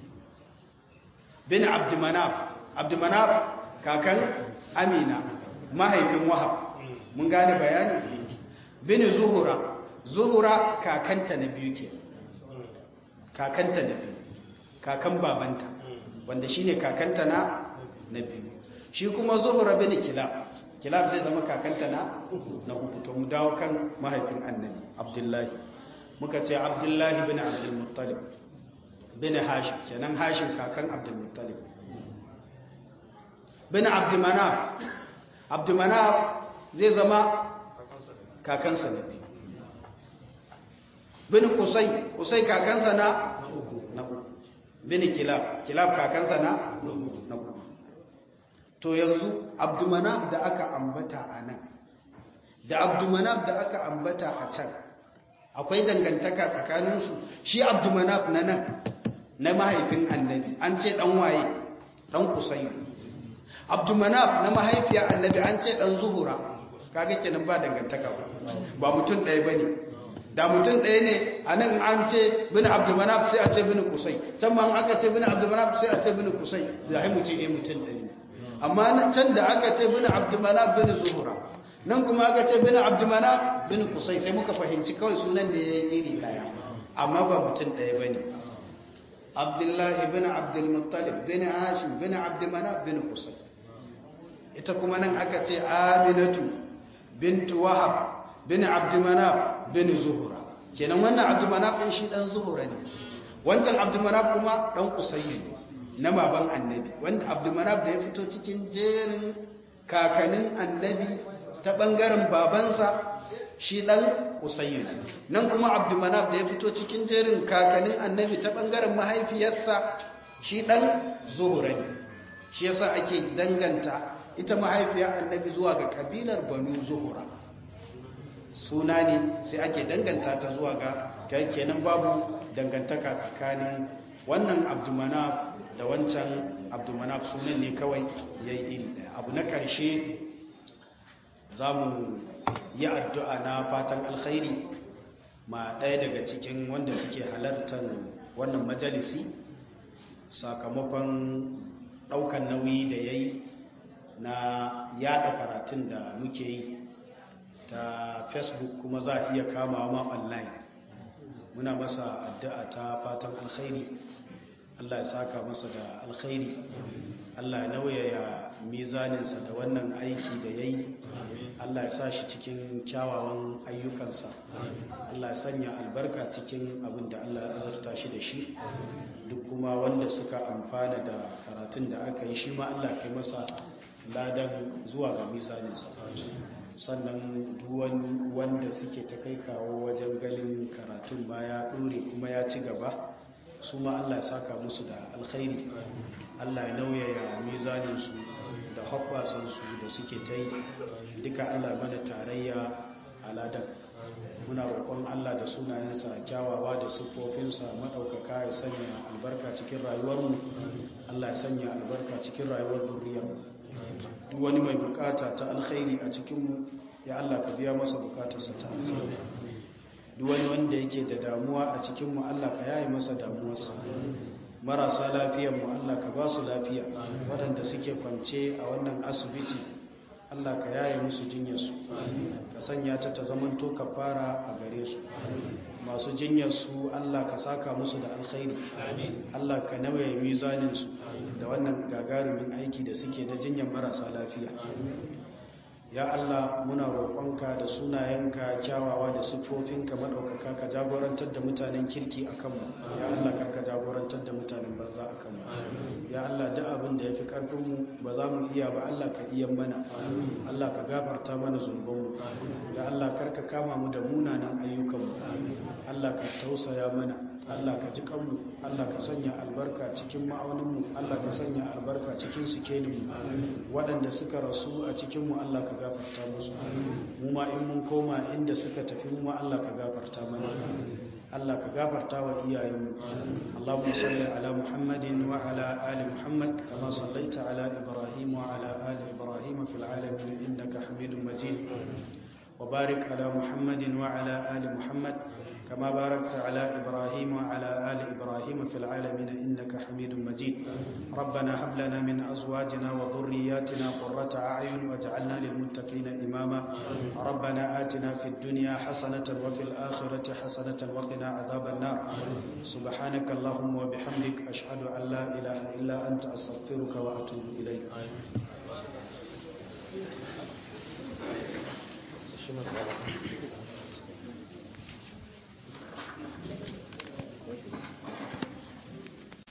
bin abd manaf abd manaf kakan amina mahaifin wahab mun gane bayani bin zuhura zuhura kakanta na biyu ke kakanta na biyu kakan babanta wanda shine kakanta na na biyu shi kuma zuhura bin kilab kilab zai zama kakanta na na uku to mu dawo kan mahaifin annabi abdullahi muka ce abdullahi bin abdul muttalib bin hashim kenan hashim kakan abdul muttalib bin abdul manaf abdul manaf zai zama kakansa na biyu bin kusai kusai kakansa na na uku bin kilab kilab kakansa na na uku to yanzu abdumanab da aka ambata a nan da abdumanab da aka ambata a can akwai dangantaka tsakaninsu shi abdumanab na nan na mahaifin annabi an ce dan waye dan kusai abdumanab na mahaifiyar annabi an ce dan zuhura kaga kenan ba dangantaka ba ba mutum ɗaya bane da mutum ɗaya ne a nan an ce bin abdumanab sai a ce bin kusai can ma aka ce bin abdumanab sai a ce bin kusai da mu ce eh mutum ɗaya ne amma can da aka ce bin abdumanab bin zuhura nan kuma aka ce bin abdumanab bin kusai sai muka fahimci kawai sunan ne ya yi iri ɗaya amma ba mutum ɗaya ba ne abdullahi bin abdulmuttalib bin hashim bin abdumanab bin kusai ita kuma nan aka ce aminatu bintu wahab bin abdumanab bin zuhura kenan wannan abdumanab ɗin shi ɗan zuhura ne wancan abdumanab kuma ɗan kusayyi ne na baban annabi wanda abdumanab da ya fito cikin jerin kakanin annabi ta ɓangaren babansa shi ɗan kusayyi ne nan kuma abdumanab da ya fito cikin jerin kakanin annabi ta ɓangaren mahaifiyarsa shi ɗan zuhura ne shi yasa ake danganta ita mahaifiyar annabi zuwa ga kabilar banu zuhura suna ne sai ake danganta ta zuwa ga kenan babu dangantaka tsakanin wannan abdumanaf da wancan abdumanaf sunan ne kawai ya yi iri daya abu na karshe za mu yi addu'a na fatan alkhairi ma ɗaya daga cikin wanda suke halartar wannan majalisi sakamakon ɗaukan nauyi da ya yi na yada karatun da muke yi ta facebook kuma za a iya kamawa ma online muna masa addu'a ta fatan alkhairi Allah ya saka masa da alkhairi Allah ya nauyaya mizaninsa da wannan aiki da ya yi Allah ya sa shi cikin kyawawan ayyukansa Allah ya sanya albarka cikin abin da Allah ya azurta shi da shi duk kuma wanda suka amfana da karatun da aka yi shi ma Allah kai masa ladan zuwa ga mizaninsa sannan duwan wanda suke ta kai kawo wajen ganin karatun ma ya ɗore kuma ya ci gaba su ma Allah ya saka musu da alkhairi Allah ya nauyaya mizaninsu da hoɓɓasansu da suke ta yi duka Allah mana tarayya a ladan muna roƙon Allah da sunayensa kyawawa da siffofinsa maɗaukaka ya sanya albarka cikin rayuwarmu Allah ya sanya albarka cikin rayuwar zuriyarmu duk wani mai bukata ta alkhairi a cikinmu ya Allah ka biya masa bukatarsa ta alkhairi duk wani wanda yake da damuwa a cikinmu Allah ka yaye masa damuwarsa marasa lafiyarmu Allah ka ba su lafiya waɗanda suke kwance a wannan asibiti Allah ka yaye musu jinyarsu ka sanya ta ta zamanto ka fara a gare su masu jinyarsu Allah ka saka musu da alkhairi Allah ka nawaye mizaninsu da wannan gagarumin aiki da suke na jinyar marasa lafiya ya Allah muna roƙonka da sunayenka kyawawa da siffofinka maɗaukaka ka jagorantar da mutanen kirki a kanmu ya Allah karka jagorantar da mutanen banza a kanmu ya Allah duk abin da ya fi ƙarfinmu ba za mu iya ba Allah ka iya mana Allah ka gafarta mana zunubanmu ya Allah karka kama mu da munanan ayyukanmu Allah ka tausaya mana Allah ka ji kanmu Allah ka sanya albarka cikin ma'auninmu Allah ka sanya albarka cikin sikelinmu waɗanda suka rasu a cikinmu Allah ka gafarta musu mu ma in mun koma inda suka tafi mu ma Allah ka gafarta mana Allah ka gafarta wa iyayenmu Allahumma salli ala Muhammadin wa ala ali Muhammad kama sallaita ala Ibrahim wa ala ali Ibrahim fil alamin innaka Hamidum Majid وبارك على محمد وعلى آل محمد كما باركت على إبراهيم وعلى آل إبراهيم في العالمين إنك حميد مجيد ربنا هب لنا من أزواجنا وذرياتنا قرة أعين واجعلنا للمتقين إماما ربنا آتنا في الدنيا حسنة وفي الآخرة حسنة وقنا عذاب النار سبحانك اللهم وبحمدك أشهد أن لا إله إلا أنت أستغفرك وأتوب إليك Thank you.